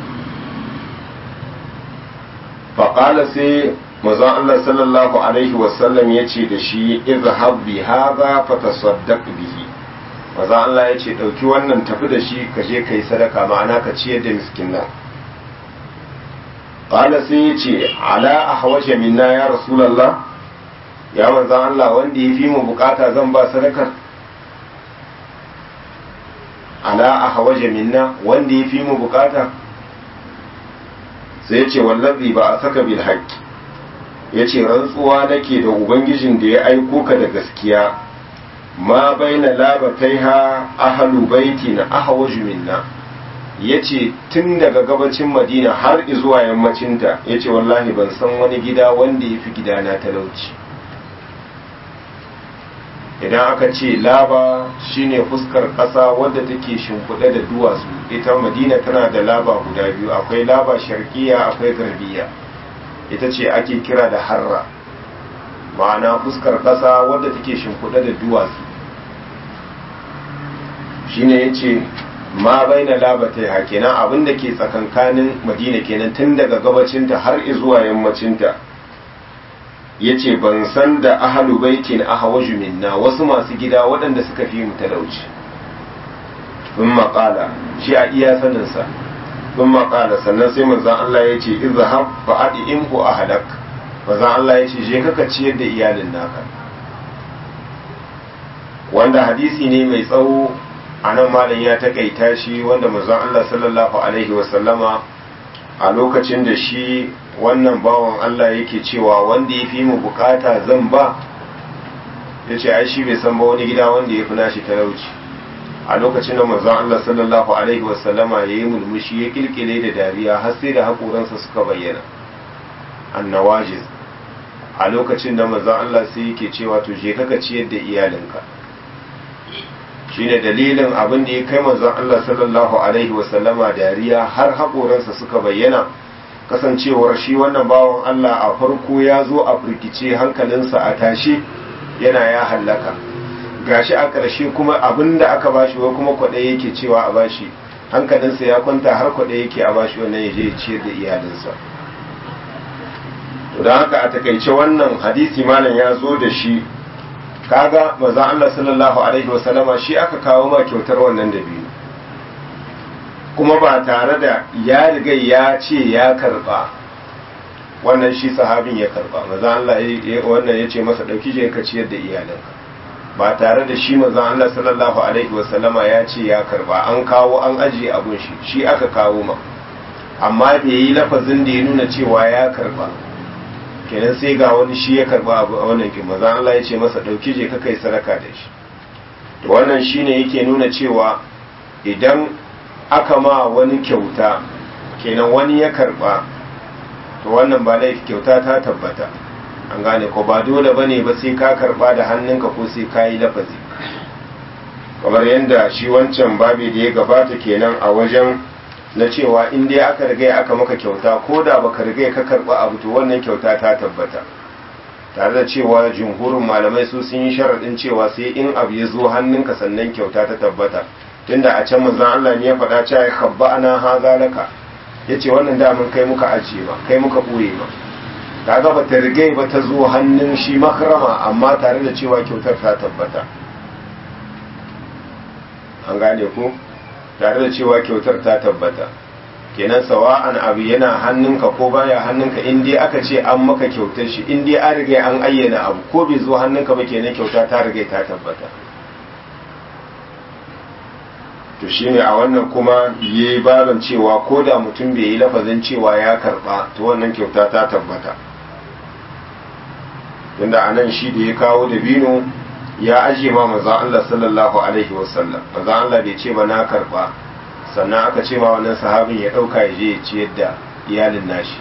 faƙala sai mazan Allah sallallahu Alaihi wasallam ya ce da shi izhab bi haza fatasaddaq bihi mazan Allah ya ce ɗauki wannan tafi da shi ka je ka yi sadaka ma'ana ka ciyar da miskin nan ƙala sai ya ce ala a hawashe minna ya rasulallah ya manzan Allah wanda ya fi mu bukata zan ba sadakar ala a hawashe minna wanda ya fi mu bukata sai ya ce wallazi ba a saka bil haƙƙi ya ce rantsuwa nake da ubangijin da ya aiko ka da gaskiya ma baina labatai ha ahalu baiti na ahawaju minna ya ce tun daga gabacin madina har zuwa yammacinta ya ce wallahi ban san wani gida wanda ya fi gidana talauci idan aka ce laba shine fuskar ƙasa wadda take shimfiɗe da duwatsu ita madina tana da laba guda biyu akwai laba sharkiya akwai garbiya ita ce ake kira da harra ma'ana fuskar ƙasa wadda take shimfiɗe da duwatsu shine ya ce ma bai na labata ya kenan abin da ke tsakankanin madina kenan tun daga gabacinta har zuwa yammacinta ya ce ban san da ahalu baitin ahawaju minna wasu masu gida waɗanda suka fi mu talauci sun maƙala shi a iya saninsa sun maƙala sannan sai manzan Allah ya ce izhab fa adi in ku ahalak manzan Allah ya ce je kaka ciyar da iyalin naka wanda hadisi ne mai tsawo a nan malam ya taƙaita shi wanda manzan Allah sallallahu alaihi wasallama a lokacin da shi wannan bawan Allah yake cewa wanda ya fi mu bukata zan ba ya ce ai shi bai san ba wani gida wanda ya fi nashi talauci a lokacin da manzon Allah sallallahu alaihi wasallama ya yi mulmushi ya kilkile da dariya har sai da haƙoransa suka bayyana annawajiz a lokacin da manzon Allah sai yake cewa to je kaka ciyar da iyalinka shine dalilin abin da ya kai manzon Allah sallallahu alaihi wasallama dariya har haƙoransa suka bayyana kasancewar shi wannan bawan Allah a farko ya zo a firkice hankalinsa a tashi yana ya hallaka gashi a ƙarshe kuma abin da aka bashi wai kuma kwaɗe yake cewa a bashi hankalinsa ya kwanta har kwaɗe yake a bashi wannan ya je ya ciyar da iyalinsa to don haka a takaice wannan hadisi malam ya zo da shi kaga maza Allah sallallahu alaihi wasallama shi aka kawo ma kyautar wannan da biyu kuma ba tare da ya riga ya ce ya karba wannan shi sahabin ya karba maza Allah wannan ya ce masa ɗauki je ka ciyar da iyalinka ba tare da shi maza Allah sallallahu alaihi wasallama ya ce ya karba an kawo an ajiye abun shi shi aka kawo ma amma bai yi lafazin da ya nuna cewa ya karba kenan sai ga wani shi ya karba abu a wannan kin maza Allah ya ce masa ɗauki je ka kai sadaka da shi to wannan shine yake nuna cewa idan aka ma wani kyauta kenan wani ya karba to wannan ba laifi kyauta ta tabbata an gane ko ba dole bane ba sai ka karba da hannunka ko sai ka yi lafazi kamar yadda shi wancan babi da ya gabata kenan a wajen na cewa in dai aka riga aka maka kyauta ko da baka riga ka karba abu to wannan kyauta ta tabbata tare da cewa jumhurin malamai su sun yi sharaɗin cewa sai in abu ya zo hannunka sannan kyauta ta tabbata tunda a can manzon Allah ne ya faɗa cewa khabba ana haza laka yace wannan damin kai muka ajiye ba kai muka boye ba kaga ba ta rigai ba ta zo hannun shi makrama amma tare da cewa kyautar ta tabbata an gane ku tare da cewa kyautar ta tabbata kenan sawa'an abu yana hannunka ko baya hannunka in dai aka ce an maka kyautar shi in dai an riga an ayyana abu ko bai zo hannunka ba kenan kyauta ta riga ta tabbata to shine a wannan kuma yayi baban cewa ko da mutum bai yi lafazin cewa ya karba to wannan kyauta ta tabbata inda anan shi da ya kawo dabino ya ajiye ma manzon Allah sallallahu alaihi wasallam manzon Allah bai ce ba na karba sannan aka ce ma wannan sahabin ya dauka ya je ya ciyar da iyalin nashi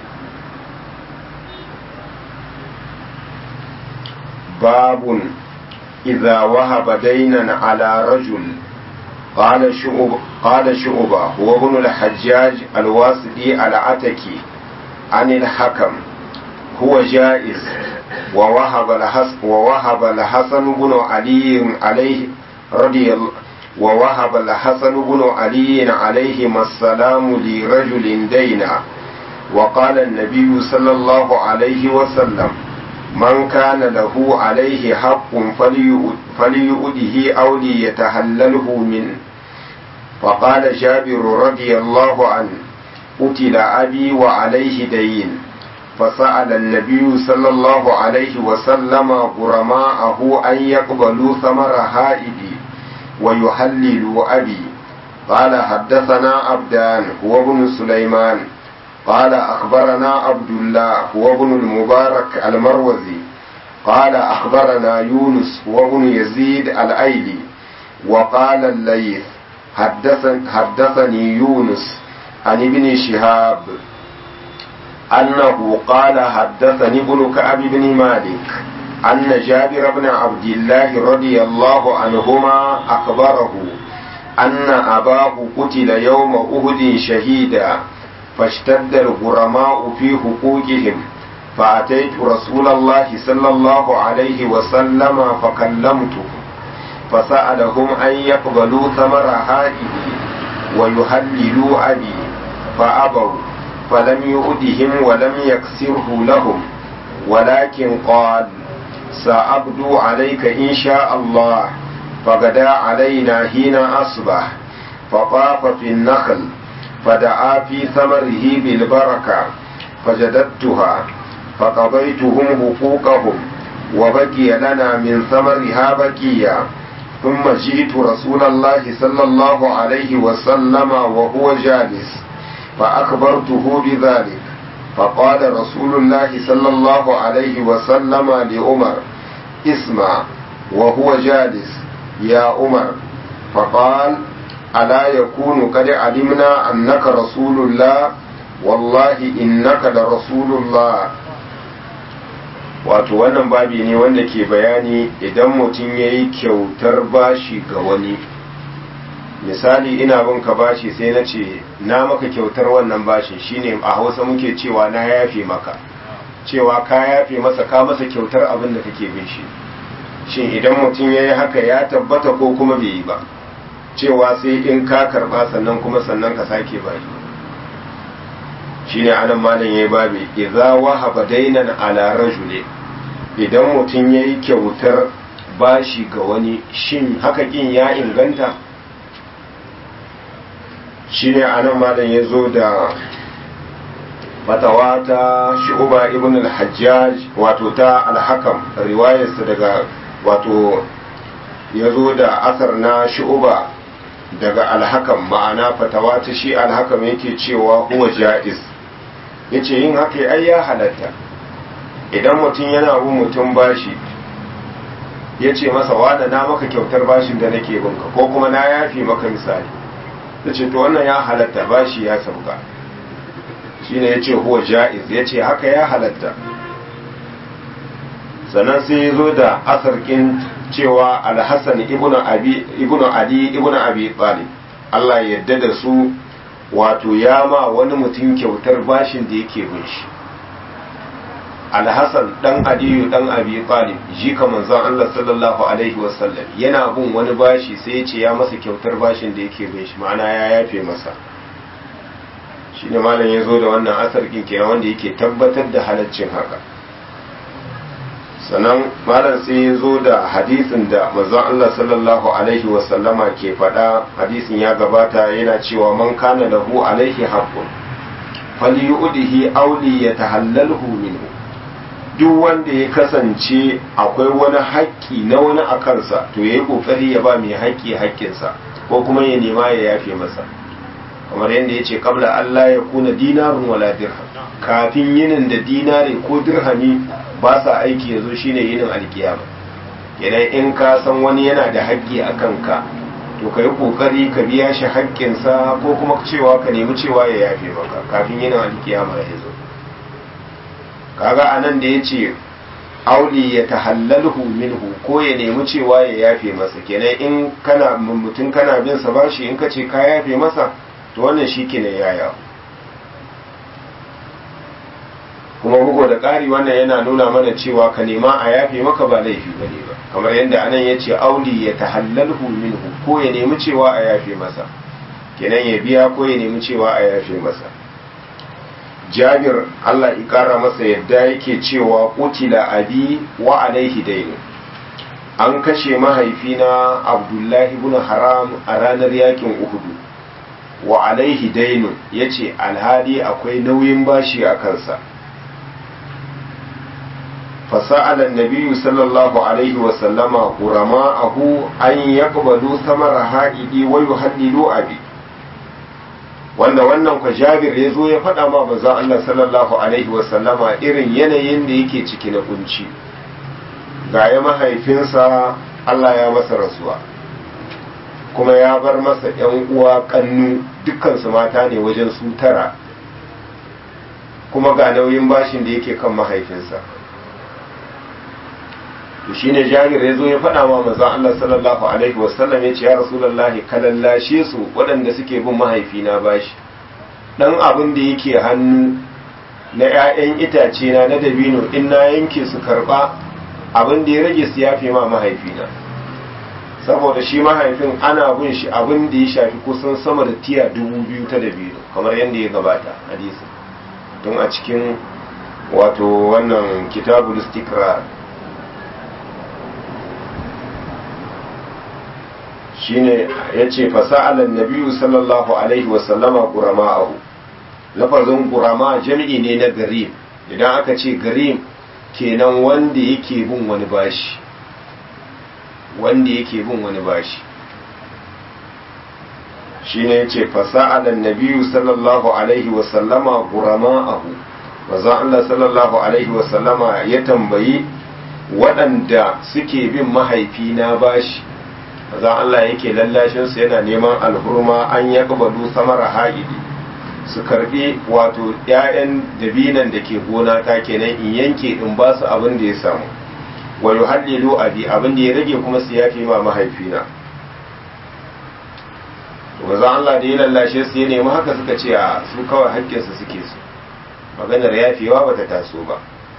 babun idza wahaba daynan ala rajul قال شعب قال شعبة هو ابن الحجاج الواسطي العتكي عن الحكم هو جائز ووهب الحسن ووهب الحسن بن علي عليه رضي الله ووهب الحسن بن علي عليهما السلام لرجل دينا وقال النبي صلى الله عليه وسلم من كان له عليه حق فليؤده أو ليتهلله منه فقال جابر رضي الله عنه قتل أبي وعليه دين فسأل النبي صلى الله عليه وسلم غرماءه أن يقبلوا ثمر هائدي ويحللوا أبي قال حدثنا عبدان هو ابن سليمان قال أخبرنا عبد الله هو ابن المبارك المروزي قال أخبرنا يونس هو ابن يزيد الأيلي وقال الليث حدثن حدثني يونس عن ابن شهاب أنه قال حدثني ابن كعب بن مالك أن جابر بن عبد الله رضي الله عنهما أخبره أن أباه قتل يوم أهد شهيدا فاشتد الغرماء في حقوقهم فأتيت رسول الله صلى الله عليه وسلم فكلمته فسألهم أن يقبلوا ثمر هائه ويهللوا أبي فأبوا فلم يؤدهم ولم يكسره لهم ولكن قال سأبدو عليك إن شاء الله فغدا علينا حين أصبح فطاف في النخل فدعا في ثمره بالبركة فجددتها فقضيتهم حقوقهم وبقي لنا من ثمرها بقيا ثم جئت رسول الله صلى الله عليه وسلم وهو جالس فأخبرته بذلك فقال رسول الله صلى الله عليه وسلم لعمر اسمع وهو جالس يا عمر فقال ألا يكون قد علمنا أنك رسول الله والله إنك لرسول الله wato wannan babi ne wanda ke bayani idan mutum ya yi kyautar bashi ga wani misali ina bin ka bashi sai na ce na maka kyautar wannan bashin shine a hausa muke cewa na yafe maka cewa ka yafe masa ka masa kyautar abin da kake bin shi shin idan mutum ya yi haka ya tabbata ko kuma bai yi ba cewa sai in ka karba sannan kuma sannan ka sake bashi shine anan malam yayi babi idza wahaba dainan ala rajuli idan mutum yayi kyautar bashi ga wani shin haka kin ya inganta shine anan malam yazo da fatawa ta shu'ba ibn al-hajjaj wato ta al-hakam riwayarsa daga wato yazo da asar na shu'ba daga al-hakam ma'ana fatawa ta shi al-hakam yake cewa huwa ja'iz yace yin haka ai ya halatta idan mutum yana bin mutum bashi ya ce masa wada na maka kyautar bashin da nake binka ko kuma na yafi maka misali ya ce to wannan ya halatta bashi ya sauka shine ya ce huwa ja'iz ya ce haka ya halatta sannan sai ya zo da asarkin cewa alhassan ibnu ali ibnu abi talib Allah ya yarda da su wato ya ma wani mutum kyautar bashin da yake bin shi alhassan dan aliyu dan abi talib jika manzon Allah sallallahu alaihi wasallam yana bin wani bashi sai ya ce ya masa kyautar bashin da yake bin shi ma'ana ya yafe masa shine malam ya zo da wannan asar kenan wanda yake tabbatar da halaccin haka sannan malam sai ya zo da hadisin da manzon Allah sallallahu alaihi wasallama ke faɗa hadisin ya gabata yana cewa man kana lahu alaihi haqqun falyu'dihi aw li yatahallalhu minhu duk wanda ya kasance akwai wani haƙƙi na wani a kansa to ya yi ƙoƙari ya ba mai haƙƙi haƙƙinsa ko kuma ya nema ya yafe masa kamar yadda ya ce kabla Allah ya kuna dinarun wala dirham kafin yinin da dinari ko dirhami ba sa aiki yanzu shine yinin alkiyama idan in ka san wani yana da haƙƙi a kanka to ka yi ƙoƙari ka biya shi haƙƙinsa ko kuma cewa ka nemi cewa ya yafe maka kafin yinin alkiyama ya zo kaga anan da ya ce auli ya tahallalhu minhu ko ya nemi cewa ya yafe masa kenan in kana mutum kana bin sa bashi in ka ce ka yafe masa to wannan shi kenan yaya kuma bugu da ƙari wannan yana nuna mana cewa ka nema a yafe maka ba laifi ba ne ba kamar yadda anan ya ce auli ya tahallalhu minhu ko ya nemi cewa a yafe masa kenan ya biya ko ya nemi cewa a yafe masa jabir Allah ya kara masa yadda yake cewa kutila abi wa alaihi dainu an kashe mahaifina abdullahi ibn haram a ranar yakin uhudu wa alaihi dainu yace alhali akwai nauyin bashi a kansa فسأل النبي صلى الله عليه وسلم قرماءه أن يقبلوا ثمر هائدي ويهللوا أبي wanda wannan kwa jabir ya zo ya faɗa ma maza Allah sallallahu alaihi wasallama irin yanayin da yake ciki na kunci ga ya mahaifinsa Allah ya masa rasuwa kuma ya bar masa ‘yan uwa kannu dukkansu mata ne wajen su tara kuma ga nauyin bashin da yake kan mahaifinsa to shine jabir ya zo ya faɗa ma manzon Allah sallallahu alaihi wasallam ya ce ya rasulullahi kalallashe su waɗanda suke bin mahaifina bashi dan abin da yake hannu na ƴaƴan itace na na dabino in na yanke su karba abin da ya rage su yafe ma mahaifina saboda shi mahaifin ana bin shi abin da ya shafi kusan sama da tiya dubu biyu ta dabino kamar yadda ya gabata hadisi don a cikin wato wannan kitabul istikrar shine ya ce fasa'alan nabiyu sallallahu alaihi wasallama gurama'ahu lafazin gurama jami'i ne na garim idan aka ce garim kenan wanda yake bin wani bashi wanda yake bin wani bashi shine ya ce fasa'alan nabiyu sallallahu alaihi wasallama gurama'ahu maza Allah sallallahu alaihi wasallama ya tambayi waɗanda suke bin mahaifina bashi za Allah yake lallashin su yana neman alhurma an ya kabalu samara ha'idi su karbi wato ƴaƴan dabinan da ke gona ta kenan in yanke in ba su abin da ya samu wa yuhallilu abi abin da ya rage kuma su yafi ma mahaifina to maza Allah da ya lallashe su ya nemi haka suka ce a su kawai hakkinsu suke su maganar yafewa bata taso ba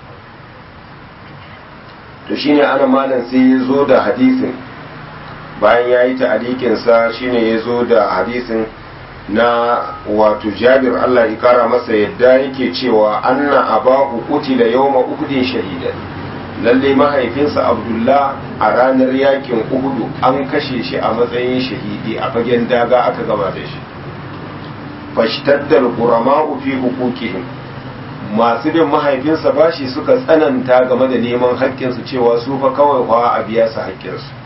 to shine ana malam sai ya zo da hadisin bayan ya yi ta'alikinsa shine ya zo da hadisin na wato jabir Allah ya kara masa yadda yake cewa anna abahu qutila yawma uhudin shahidan lalle mahaifinsa abdullah a ranar yakin uhudu an kashe shi a matsayin shahidi a fagen daga aka gama da shi fashtaddal qurama'u fi huquqihim masu bin mahaifinsa bashi suka tsananta game da neman haƙƙinsu cewa su fa kawai fa a biya su haƙƙinsu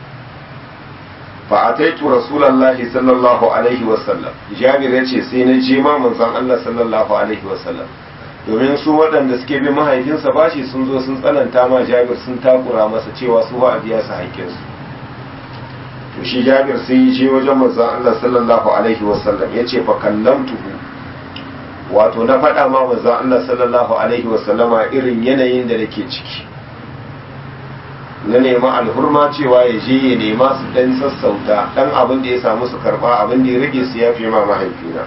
فأتيت رسول الله صلى الله عليه وسلم جابر yace sai na je ma manzon Allah sallallahu alaihi wasallam domin su waɗanda suke bin mahaifinsa bashi sun zo sun tsananta ma Jabir sun takura masa cewa su ba a biya su haƙƙin su to shi Jabir sai ya je wajen manzon Allah sallallahu alaihi wasallam yace fa kallamtuhu wato na faɗa ma manzon Allah sallallahu alaihi wasallama irin yanayin da nake ciki na nema alhurma cewa ya je ya nema su dan sassauta dan abin da ya samu su karba abin da ya rage su ya fi ma mahaifina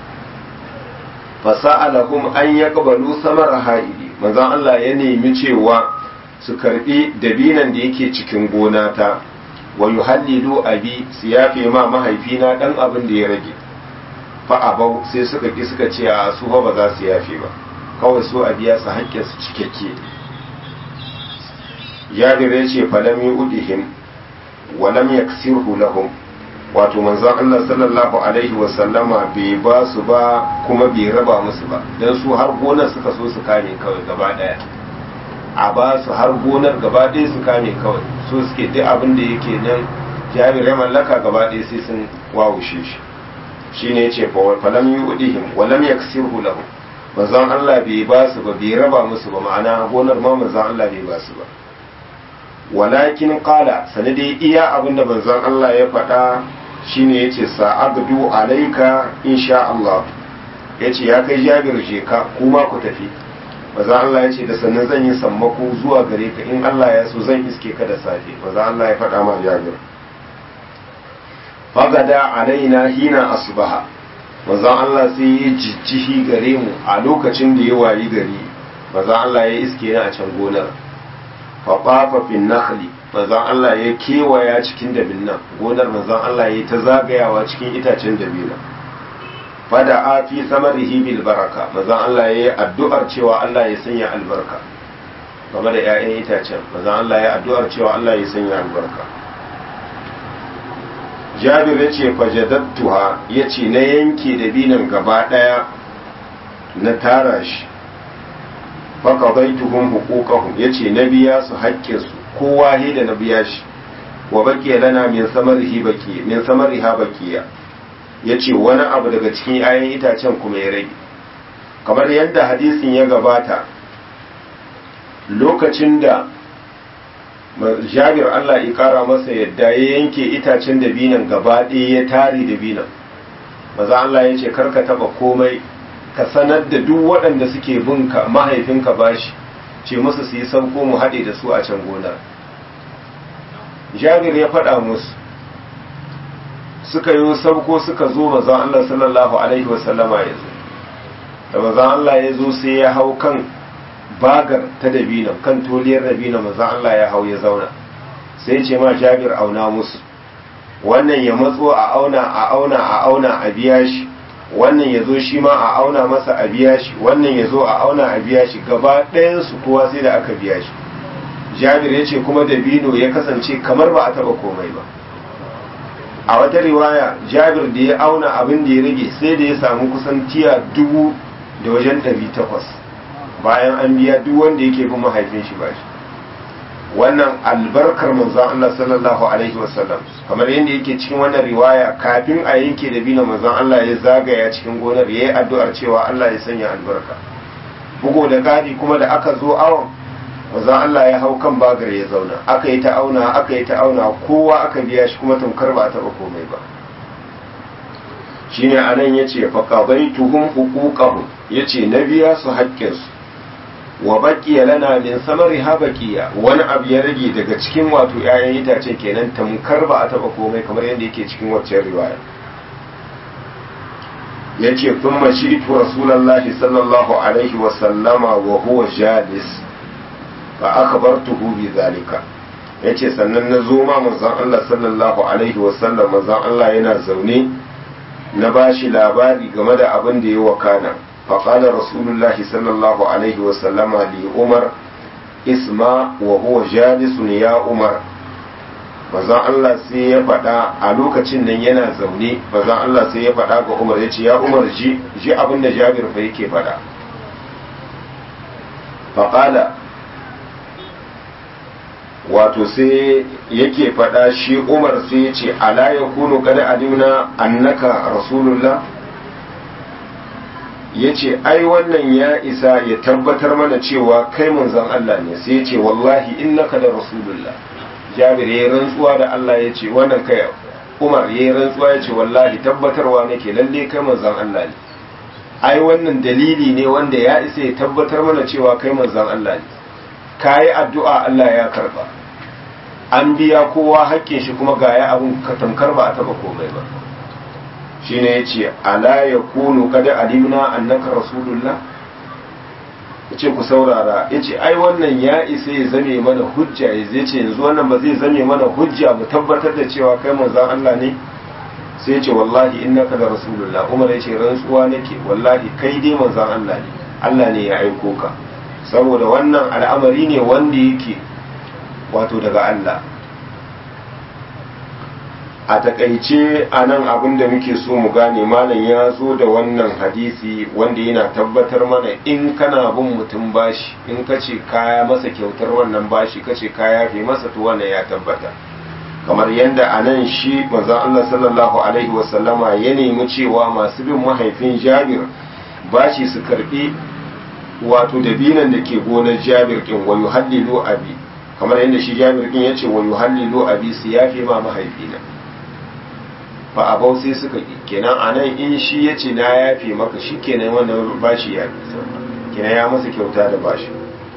fasa'alahum an yaqbalu samar ha'idi manzon Allah ya nemi cewa su karbi dabinan da yake cikin gona ta wa yuhallilu abi su yafe ma mahaifina dan abin da ya rage fa abau sai suka ki suka ce a su ba za su yafe ba kawai su a biya su haƙƙin su cikakke jabir ya ce falam yi udihim wa lam yaksirhu lahum wato manzon Allah sallallahu alaihi wa sallama bai ba su ba kuma bai raba musu ba dan su har gonar suka so su kame kawai gaba daya a ba su har gonar gaba ɗaya su kame kawai su suke duk abin da yake nan jabir ya mallaka gaba ɗaya sai sun wawushe shi shi ne ce falam yi udihim walam ya kasirhu lahu manzon Allah bai ba su ba bai raba musu ba ma'ana gonar ma manzon Allah bai ba su ba walakin qala sanadi iya abin da manzon Allah ya faɗa shine yace sa'abdu alaika insha Allah yace ya kai jabir je ka kuma ku tafi maza Allah ya ce da sannan zan yi sammako zuwa gare ka in Allah ya so zan iske ka da safe maza Allah ya faɗa ma jabir fagada alaina hina asbaha maza Allah sai ya jijjihi gare mu a lokacin da ya wayi gari maza Allah ya iske ni a can gonar fafafa fin nakhli maza Allah ya kewaya cikin dabinnan gonar maza Allah ya ta zagayawa cikin itacen dabinan fada a fi samarihi bil baraka mazan Allah ya yi addu'ar cewa Allah ya sanya albarka game da ‘ya'yan itacen mazan Allah ya addu'ar cewa Allah ya sanya albarka jabir ya ce fajadattuha ya ce na yanke da binan gaba ɗaya na tara shi faka bai tuhun hukukahun ya ce na biya su haƙƙinsu kowa da na biya shi wa baƙiya lana min samariha baƙiya ya ce wani abu daga cikin 'ya'yan itacen kuma ya rage kamar yadda hadisin ya gabata lokacin da jabir Allah ya kara masa yadda ya yanke itacen dabinan gaba ɗaya ya tare dabinan maza Allah ya ce karka taba komai ka sanar da duk waɗanda suke binka mahaifinka bashi ce musu su yi sauko mu haɗe da su a can gonar jabir ya faɗa musu suka yi sauko suka zo mazan Allah sallallahu Alaihi wasallama ya zo da mazan Allah ya zo sai ya hau kan bagar ta dabina kan toliyar dabina mazan Allah ya hau ya zauna sai ce ma jabir auna musu wannan ya matso a auna a auna a auna a biya shi wannan ya zo shi ma a auna masa a biya shi wannan ya zo a auna a biya shi gaba ɗayansu kowa sai da aka biya shi jabir ya ce kuma dabino ya kasance kamar ba a taɓa komai ba a wata riwaya jabir da ya auna abin da ya rage sai da ya samu kusan tiya dubu da wajen ɗari takwas bayan an biya duk wanda yake bin mahaifin shi ba shi wannan albarkar manzon Allah sallallahu alaihi wasallam kamar yadda yake cikin wannan riwaya kafin a yanke da bina manzon Allah ya zagaya cikin gonar ya yi addu'ar cewa Allah ya sanya albarka bugu da gadi kuma da aka zo awon manzon Allah ya hau kan bagar ya zauna aka yi ta auna aka yi ta auna kowa aka biya shi kuma tamkar ba a taɓa komai ba shine anan yace fa qadaytuhum huquqahum yace na biya su haƙƙinsu wa baqiya lana min samariha baqiya wani abu ya rage daga cikin wato 'ya'yan itace kenan tamkar ba a taɓa komai kamar yadda yake cikin waccan riwaya yace thumma shi'tu rasulullahi sallallahu alaihi wa sallama wa huwa jalis fa akhbartuhu bi zalika yace sannan na zo ma manzon Allah sallallahu alaihi wasallam manzon Allah yana zaune na bashi labari game da abin da ya wakana fa qala rasulullahi sallallahu alaihi wasallam li umar isma wa huwa jalisun ya umar manzon Allah sai ya faɗa a lokacin nan yana zaune manzon Allah sai ya faɗa ga umar yace ya umar ji ji abin da Jabir fa yake faɗa fa qala wato sai yake faɗa shi umar sai ya ce ala ya kunu kada alimna annaka rasulullah ya ce ai wannan ya isa ya tabbatar mana cewa kai manzon Allah ne sai ya ce wallahi innaka da rasulullah jabir ya rantsuwa da Allah ya ce wannan kai umar ya rantsuwa ya ce wallahi tabbatarwa nake lalle kai manzon Allah ne ai wannan dalili ne wanda ya isa ya tabbatar mana cewa kai manzon Allah ne kayi addu'a Allah ya karba an biya kowa haƙƙin shi kuma ga ya abin tamkar ba a taɓa komai ba shi ne ya ce ala ya kunu kada alimna annaka rasulullah ya ce ku saurara ya ce ai wannan ya isa ya zame mana hujja ya zai ce yanzu wannan ba zai zame mana hujja mu tabbatar da cewa kai manzan Allah ne sai ya ce wallahi innaka da rasulullah umar ya ce rantsuwa nake wallahi kai dai manzan Allah ne Allah ne ya aiko ka saboda wannan al'amari ne wanda yake wato daga Allah a takaice a nan abin da muke so mu gane malam ya zo da wannan hadisi wanda yana tabbatar mana in kana bin mutum bashi in ka ce kaya masa kyautar wannan bashi ka ce kaya fi masa to wannan ya tabbata kamar yadda a nan shi manzon Allah sallallahu alaihi wasallama ya nemi cewa masu bin mahaifin Jabir bashi su karbi wato dabinan da ke gonar Jabir din wa yuhallilu abi kamar yadda shi Jabir din yace wa yuhallilu abi su yafe ma mahaifina fa abau sai suka yi kenan a nan in shi ya ce na yafe maka shi kenan wannan bashi ya fi kenan ya masa kyauta da bashi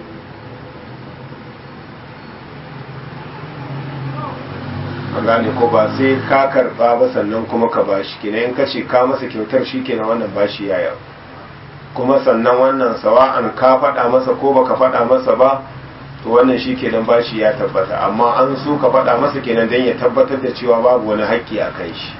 a gane ko ba sai ka karba ba sannan kuma ka bashi kenan in ka ce ka masa kyautar shi kenan wannan bashi ya yau kuma sannan wannan sawa'an ka faɗa masa ko baka faɗa masa ba to wannan shi kenan bashi ya tabbata amma an so ka faɗa masa kenan don ya tabbatar da cewa babu wani haƙƙi a kai shi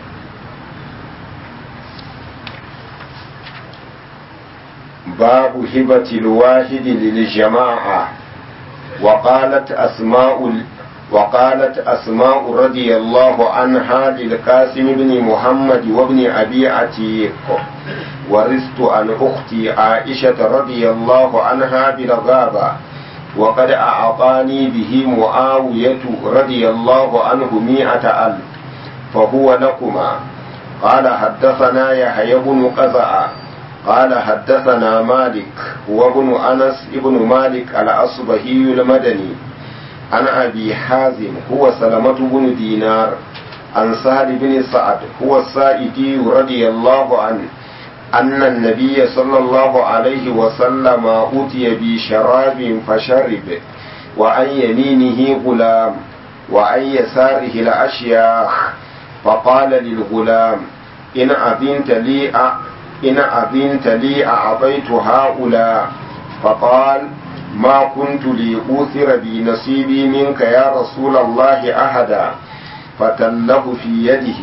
باب هبة الواحد للجماعة وقالت أسماء وقالت أسماء رضي الله عنها للقاسم بن محمد وابن أبي عتيق ورثت عن أختي عائشة رضي الله عنها بالغابة وقد أعطاني به معاوية رضي الله عنه مئة ألف فهو لكما قال حدثنا يحيى بن قزع قال حدثنا مالك وابن أنس ابن مالك الأصبهي المدني عن أبي حازم هو سلمة بن دينار عن سهل بن سعد هو السائدي رضي الله عنه أن النبي صلى الله عليه وسلم أتي بشراب فشرب وعن يمينه غلام وعن يساره الأشياخ فقال للغلام إن أذنت لي أ... إن أذنت لي أعطيت هؤلاء فقال ما كنت لأوثر بنصيبي منك يا رسول الله أحدا فتله في يده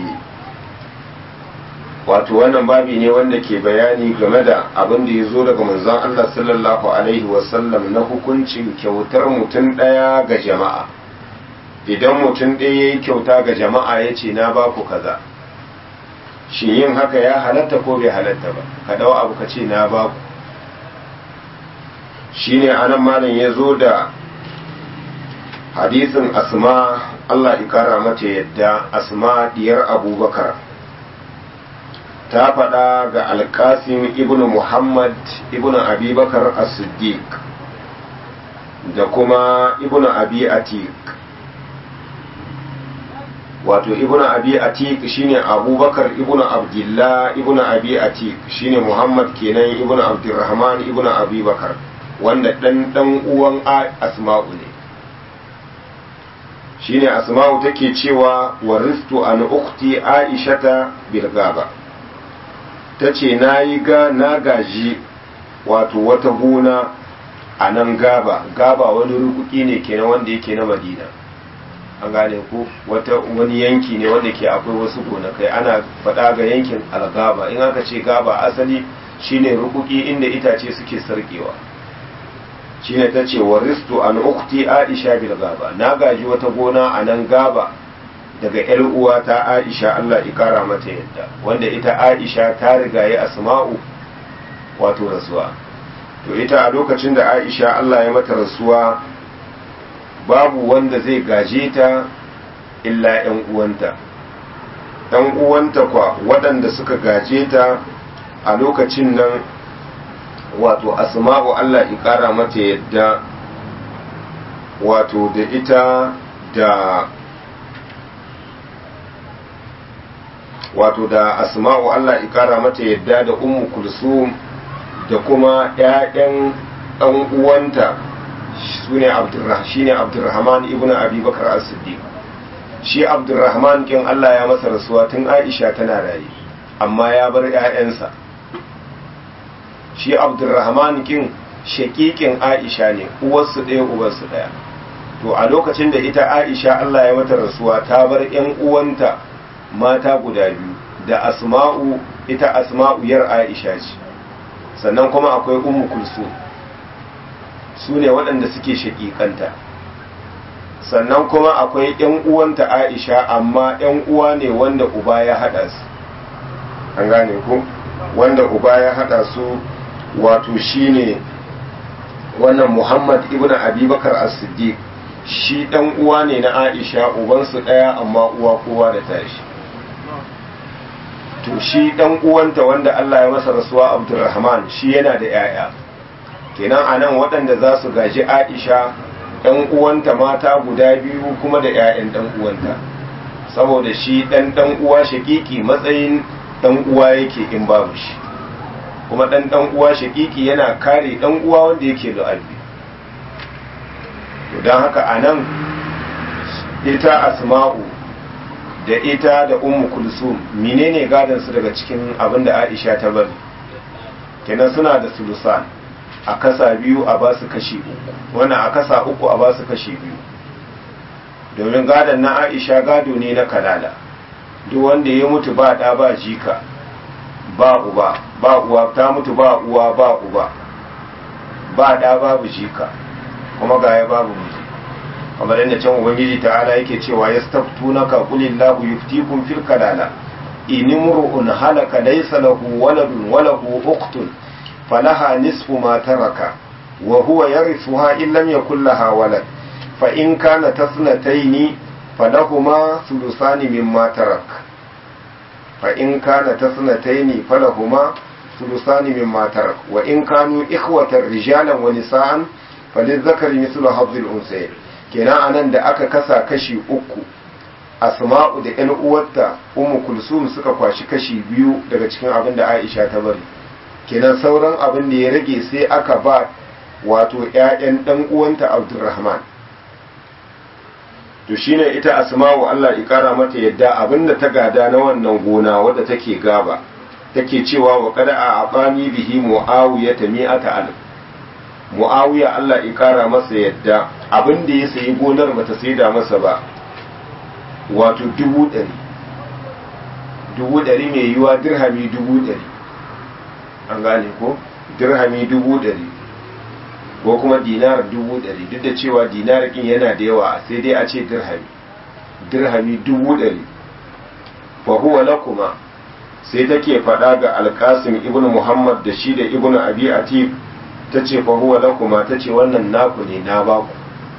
wato wannan babi ne wanda ke bayani game da abin da ya zo daga manzon Allah sallallahu alaihi wasallam na hukuncin kyautar mutum ɗaya ga jama'a idan mutum ɗaya ya yi kyauta ga jama'a ya ce na ba ku kaza shi yin haka ya halatta ko bai halatta ba ka dau abu ka ce na ba ku shi ne anan malam ya zo da hadisin asma Allah ikara mata yadda asma diyar abubakar ta faɗa ga alkasim ibn muhammad ibn abubakar as-siddiq da kuma ibn abi atik wato ibn abi atik shine abubakar ibn abdullah ibn abi atik shine muhammad kenan ibn abdurrahman ibn abubakar wanda dan dan uwan asma'u ne shine asma'u take cewa waristu an ukhti aishata bil gaba tace nayi ga na gaji wato wata gona a nan gaba gaba wani rukuki ne kenan wanda yake na madina an gane ko wata wani yanki ne wanda ke akwai wasu gonakai ana faɗa ga yankin algaba in aka ce gaba asali shine rukuki inda itace suke sarkewa shine ta ce wa ristu an ukti aisha bil gaba na gaji wata gona a nan gaba daga yar uwa ta aisha Allah ikara mata yadda wanda ita aisha ta riga ya asma'u wato rasuwa to ita a lokacin da aisha Allah ya mata rasuwa babu wanda zai gaje ta illa ‘yan uwanta ‘yan uwanta kwa waɗanda suka gaje ta a lokacin nan wato asma'u Allah ƙara mata yadda wato da ita da wato da asma'u Allah ƙara mata yadda da ummu kulsum da kuma ‘ya'yan ɗan uwanta su ne shi ne abdurrahman ibn abubakar as-siddiq shi abdurrahman kin Allah ya masa rasuwa tun aisha tana raye amma ya bar 'ya'yansa shi abdurrahman kin shakikin aisha ne uwarsu ɗaya uwarsu ɗaya to a lokacin da ita aisha Allah ya mata rasuwa ta bar 'yan uwanta mata guda biyu da asma'u ita asma'u yar aisha ce sannan kuma akwai ummu kulsum su ne waɗanda suke shaƙiƙanta sannan kuma akwai yan uwanta aisha amma yan uwa ne wanda uba ya hada su an gane ku wanda uba ya hada su wato shine wannan muhammad ibn abubakar as-siddiq shi dan uwa ne na aisha ubansu daya amma uwa kowa da tashi to shi dan uwanta wanda Allah ya masa rasuwa abdurrahman shi yana da yaya kenan anan waɗanda za su gaji aisha ɗan uwanta mata guda biyu kuma da 'ya'yan ɗan uwanta saboda shi ɗan ɗan uwa shaƙiƙi matsayin ɗan uwa yake in babu shi kuma ɗan ɗan uwa shaƙiƙi yana kare ɗan uwa wanda yake da albi don haka a nan ita asma'u da ita da ummu kulsum menene gadon su daga cikin abin da aisha ta bari kenan suna da sulusan a kasa biyu a ba su kashi uku wannan a kasa uku a ba su kashi biyu domin gadon na aisha gado ne na kalala duk wanda ya mutu ba ɗa ba jika ba uba ba uwa ta mutu ba uwa ba uba ba ɗa babu jika kuma gaya babu miji kamar yadda can ubangiji ta'ala yake cewa ya staftu na kakulin lahu yuftikum fil kalala in imru'un halaka laysa lahu waladun wa lahu ukhtun falaha nisfu ma taraka wa huwa yarithuha in lam yakul laha walad fa in kana tasnataini falahuma thuluthani mimma tarak fa in kana tasnataini falahuma thuluthani mimma tarak wa in kanu ikhwatan rijalan wa nisaan falizakari mislu habzil unsayin kenan anan da aka kasa kashi uku asma'u da yan uwarta ummu kulsum suka kwashi kashi biyu daga cikin abin da aisha ta bari kenan sauran abin da ya rage sai aka ba wato ƴaƴan dan uwanta abdurrahman to shine ita asma'u Allah ya kara mata yadda abin da ta gada na wannan gona wadda take gaba take cewa wa qad a abani bihi muawiyata mi'ata alf mu'awiya Allah ya kara masa yadda abin da ya sayi gonar bata saida masa ba wato dubu ɗari dubu ɗari mai yiwa dirhami dubu ɗari an gane ko dirhami dubu ɗari ko kuma dinar dubu ɗari duk da cewa dinar ɗin yana da yawa sai dai a ce dirhami dirhami dubu ɗari fa huwa lakuma sai take faɗa ga alkasim ibn muhammad da shi da ibn abi atif ta ce fa huwa lakuma ta ce wannan naku ne na baku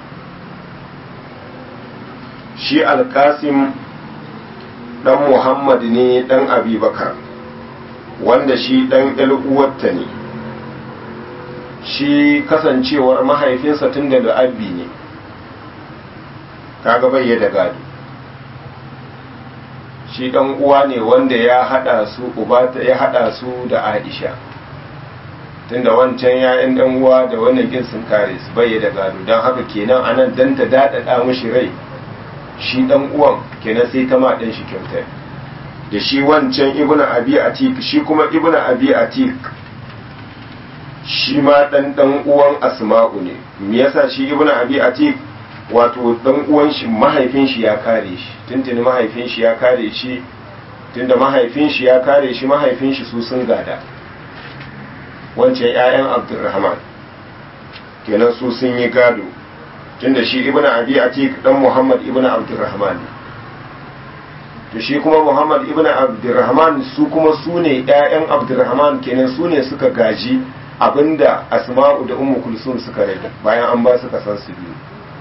shi alkasim dan muhammad ne dan abubakar wanda shi dan uwarta ne shi kasancewar mahaifinsa tun da abbi ne kaga bai da gado shi dan uwa ne wanda ya hada su uba ya hada su da aisha tunda wancan ya'yan dan uwa da wannan kin sun kare su bai da gado don haka kenan anan dan ta dadada mishi rai shi dan uwan kenan sai ta ma dan shi kyauta da shi wancan ibnu abi atik shi kuma ibnu abi atik shi ma dan dan uwan asma'u ne me yasa shi ibnu abi atik wato dan uwan shi mahaifin shi ya kare shi tuntuni mahaifin shi ya kare shi tunda mahaifin shi ya kare shi mahaifin shi su sun gada wancan 'ya'yan abdurrahman kenan su sun yi gado tunda shi ibn abi atik dan muhammad ibn abdurrahman to shi kuma muhammad ibn abdurrahman su kuma su ne 'ya'yan abdurrahman kenan su ne suka gaji abinda asma'u da ummu kulsum suka rage bayan an ba su kasan su biyu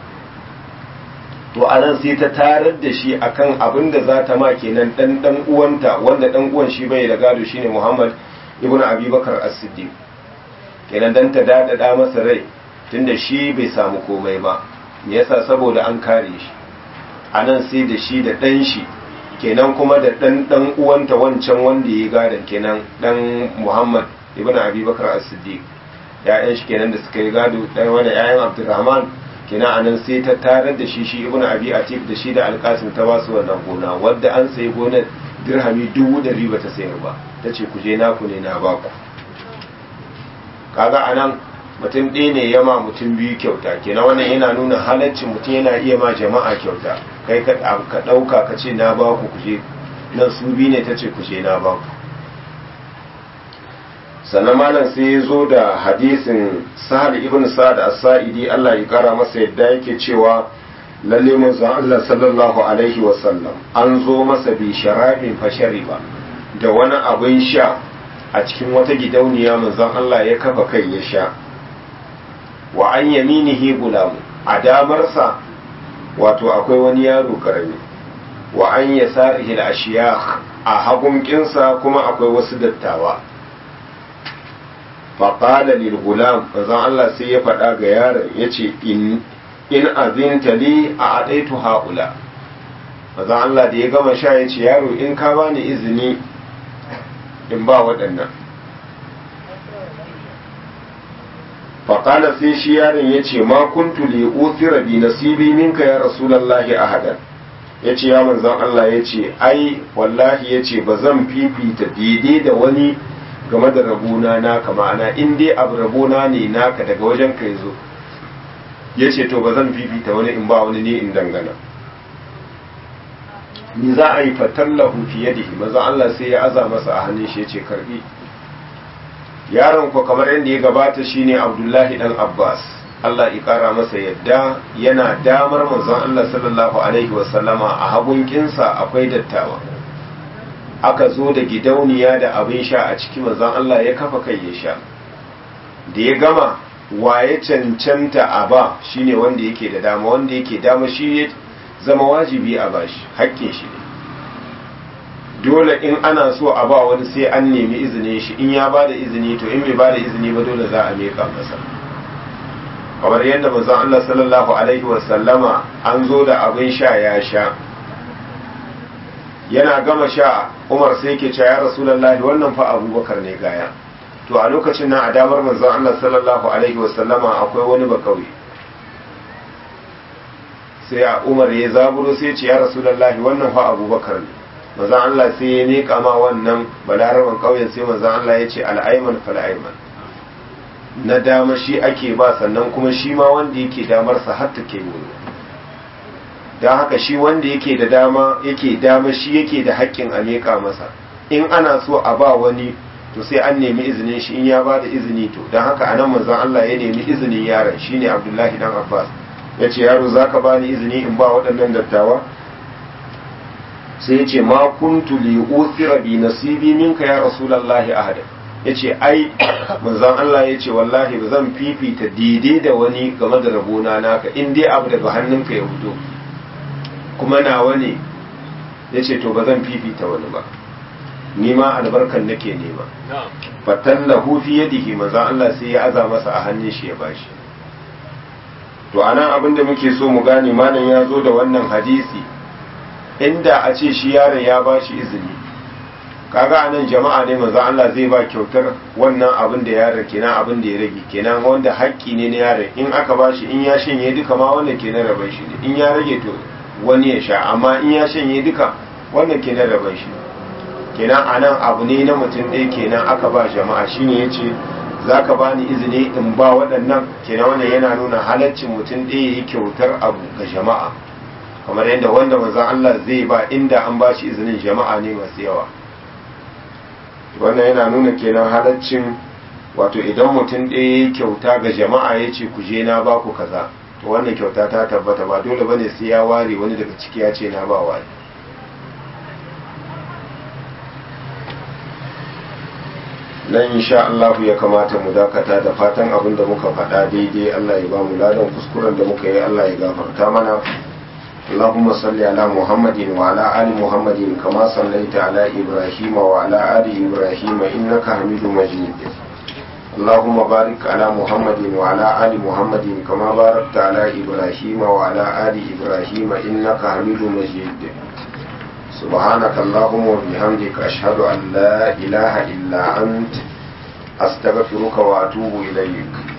to anan sai ta tarar da shi akan abinda za ta ma kenan dan dan uwanta wanda dan uwan shi bai da gado shine muhammad ibn abubakar as-siddiq kenan dan ta dadada masa rai tunda shi bai samu komai ba me yasa saboda an kare shi anan sai da shi da dan shi kenan kuma da dan dan uwanta wancan wanda ya gadan kenan dan muhammad ibn abubakar as-siddiq ya'yan shi kenan da suka yi gado dan wani ya'yan abdurrahman kenan anan sai ta tarar da shi shi ibn abi atif da shi da alkasim ta basu wannan gona wadda an sayi gonar dirhami dubu ɗari ba ta sayar ba ta ce ku je naku ne na baku kaga anan mutum ɗaya ne yama mutum biyu kyauta kenan wannan yana nuna halaccin mutum yana iya ma jama'a kyauta kai ka ɗauka ka ce na baku ku je nan su biyu ne ta ce ku je na baku sannan malam sai ya zo da hadisin sahal ibn sa'ad as-sa'idi Allah ya kara masa yadda yake cewa lalle manzon Allah sallallahu alaihi wasallam an zo masa bi sharabin fashari ba da wani abin sha a cikin wata gidauniya manzon Allah ya kafa kai ya sha wa an yaminihi gulamu a damarsa wato akwai wani yaro karami wa an yasarihi al-ashiyakh a hagunkinsa kuma akwai wasu dattawa faƙala lil gulam manzon Allah sai ya faɗa ga yaron yace in in azinta li a adaitu haula manzon Allah da ya gama sha yace yaro in ka bani izini in ba waɗannan faƙala sai shi yaron yace ma kuntu li uthira bi nasibi minka ya rasulullahi ahadan ya ce ya manzan Allah ya ce ai wallahi ya ce ba zan fifita daidai da wani game da rabona naka ma'ana in dai abu rabona ne naka daga wajen ka zo ya ce to ba zan fifita wani in ba wani ne in dangana ni za a yi fatallahu fiye da manzan Allah sai ya aza masa a hannun shi ya ce karbi yaron ko kamar yadda ya gabata shine Abdullahi dan Abbas Allah ya ƙara masa yadda yana damar manzon Allah sallallahu Alaihi wasallama a hagunkinsa akwai dattawa aka zo da gidauniya da abin sha a ciki manzon Allah ya kafa kai ya sha da ya gama waye cancanta a ba shine wanda yake da dama wanda yake dama shi ya zama wajibi a bashi hakkin shi ne dole in ana so a ba wani sai an nemi izinin shi in ya ba da izini to in bai ba da izini ba dole za a miƙa masa kamar yadda manzon Allah sallallahu alaihi wasallama an zo da abin sha ya sha yana gama sha Umar sai ke cewa ya Rasulullahi wannan fa Abubakar ne gaya to a lokacin nan a damar manzon Allah sallallahu alaihi wasallama akwai wani bakauye sai a Umar ya zaburo sai ce ya Rasulullahi wannan fa Abubakar ne manzon Allah sai ya miƙa ma wannan balaraban kauyen sai manzon Allah ya ce al-ayman fal-ayman na dama shi ake ba sannan kuma shi ma wanda yake damarsa har ta ke wuri don haka shi wanda yake da dama yake dama shi yake da haƙƙin a leƙa masa in ana so a ba wani to sai an nemi izinin shi in ya ba da izini to don haka anan manzon Allah ya nemi izinin yaron shine Abdullahi dan Abbas ya ce yaro zaka ba ni izini in ba waɗannan dattawa sai ya ce ma kuntu li uthira bi nasibi minka ya rasulullahi ahada ya ce ai manzon Allah ya ce wallahi ba zan fifita daidai da wani game da rabona naka in dai abu daga hannunka ya fito kuma nawa ne ya ce to ba zan fifita wani ba ni ma albarkan nake nema fatallahu fi yadihi manzon Allah sai ya aza masa a hannun shi ya bashi to anan abin da muke so mu gane malam ya zo da wannan hadisi inda a ce shi yaron ya bashi izini kaga anan jama'a ne manzo Allah zai ba kyautar wannan abin da yaron kenan abin da ya rage kenan wanda haƙƙi ne na yaron in aka bashi in ya shanye duka ma wannan kenan raban shi ne in ya rage to wani ya sha amma in ya shanye duka wannan kenan raban shi kenan anan abu ne na mutum ɗaya kenan aka ba jama'a shine yace zaka bani izini in ba waɗannan kenan wannan yana nuna halaccin mutum ɗaya yi kyautar abu ga jama'a kamar yadda wanda manzo Allah zai ba inda an bashi izinin jama'a ne masu yawa wannan yana nuna kenan halaccin wato idan mutum ɗaya ya kyauta ga jama'a ya ce ku je na ba ku kaza to wannan kyauta ta tabbata ba dole ba ne sai ya ware wani daga ciki ya ce na ba wani nan insha Allah ya kamata mu dakata da fatan abin da muka faɗa daidai Allah ya ba mu ladan kuskuren da muka yi Allah ya gafarta mana اللهم صل على محمد وعلى آل محمد كما صليت على إبراهيم وعلى آل إبراهيم إنك حميد مجيد اللهم بارك على محمد وعلى آل محمد كما باركت على إبراهيم وعلى آل إبراهيم إنك حميد مجيد سبحانك اللهم وبحمدك أشهد أن لا إله إلا أنت أستغفرك وأتوب إليك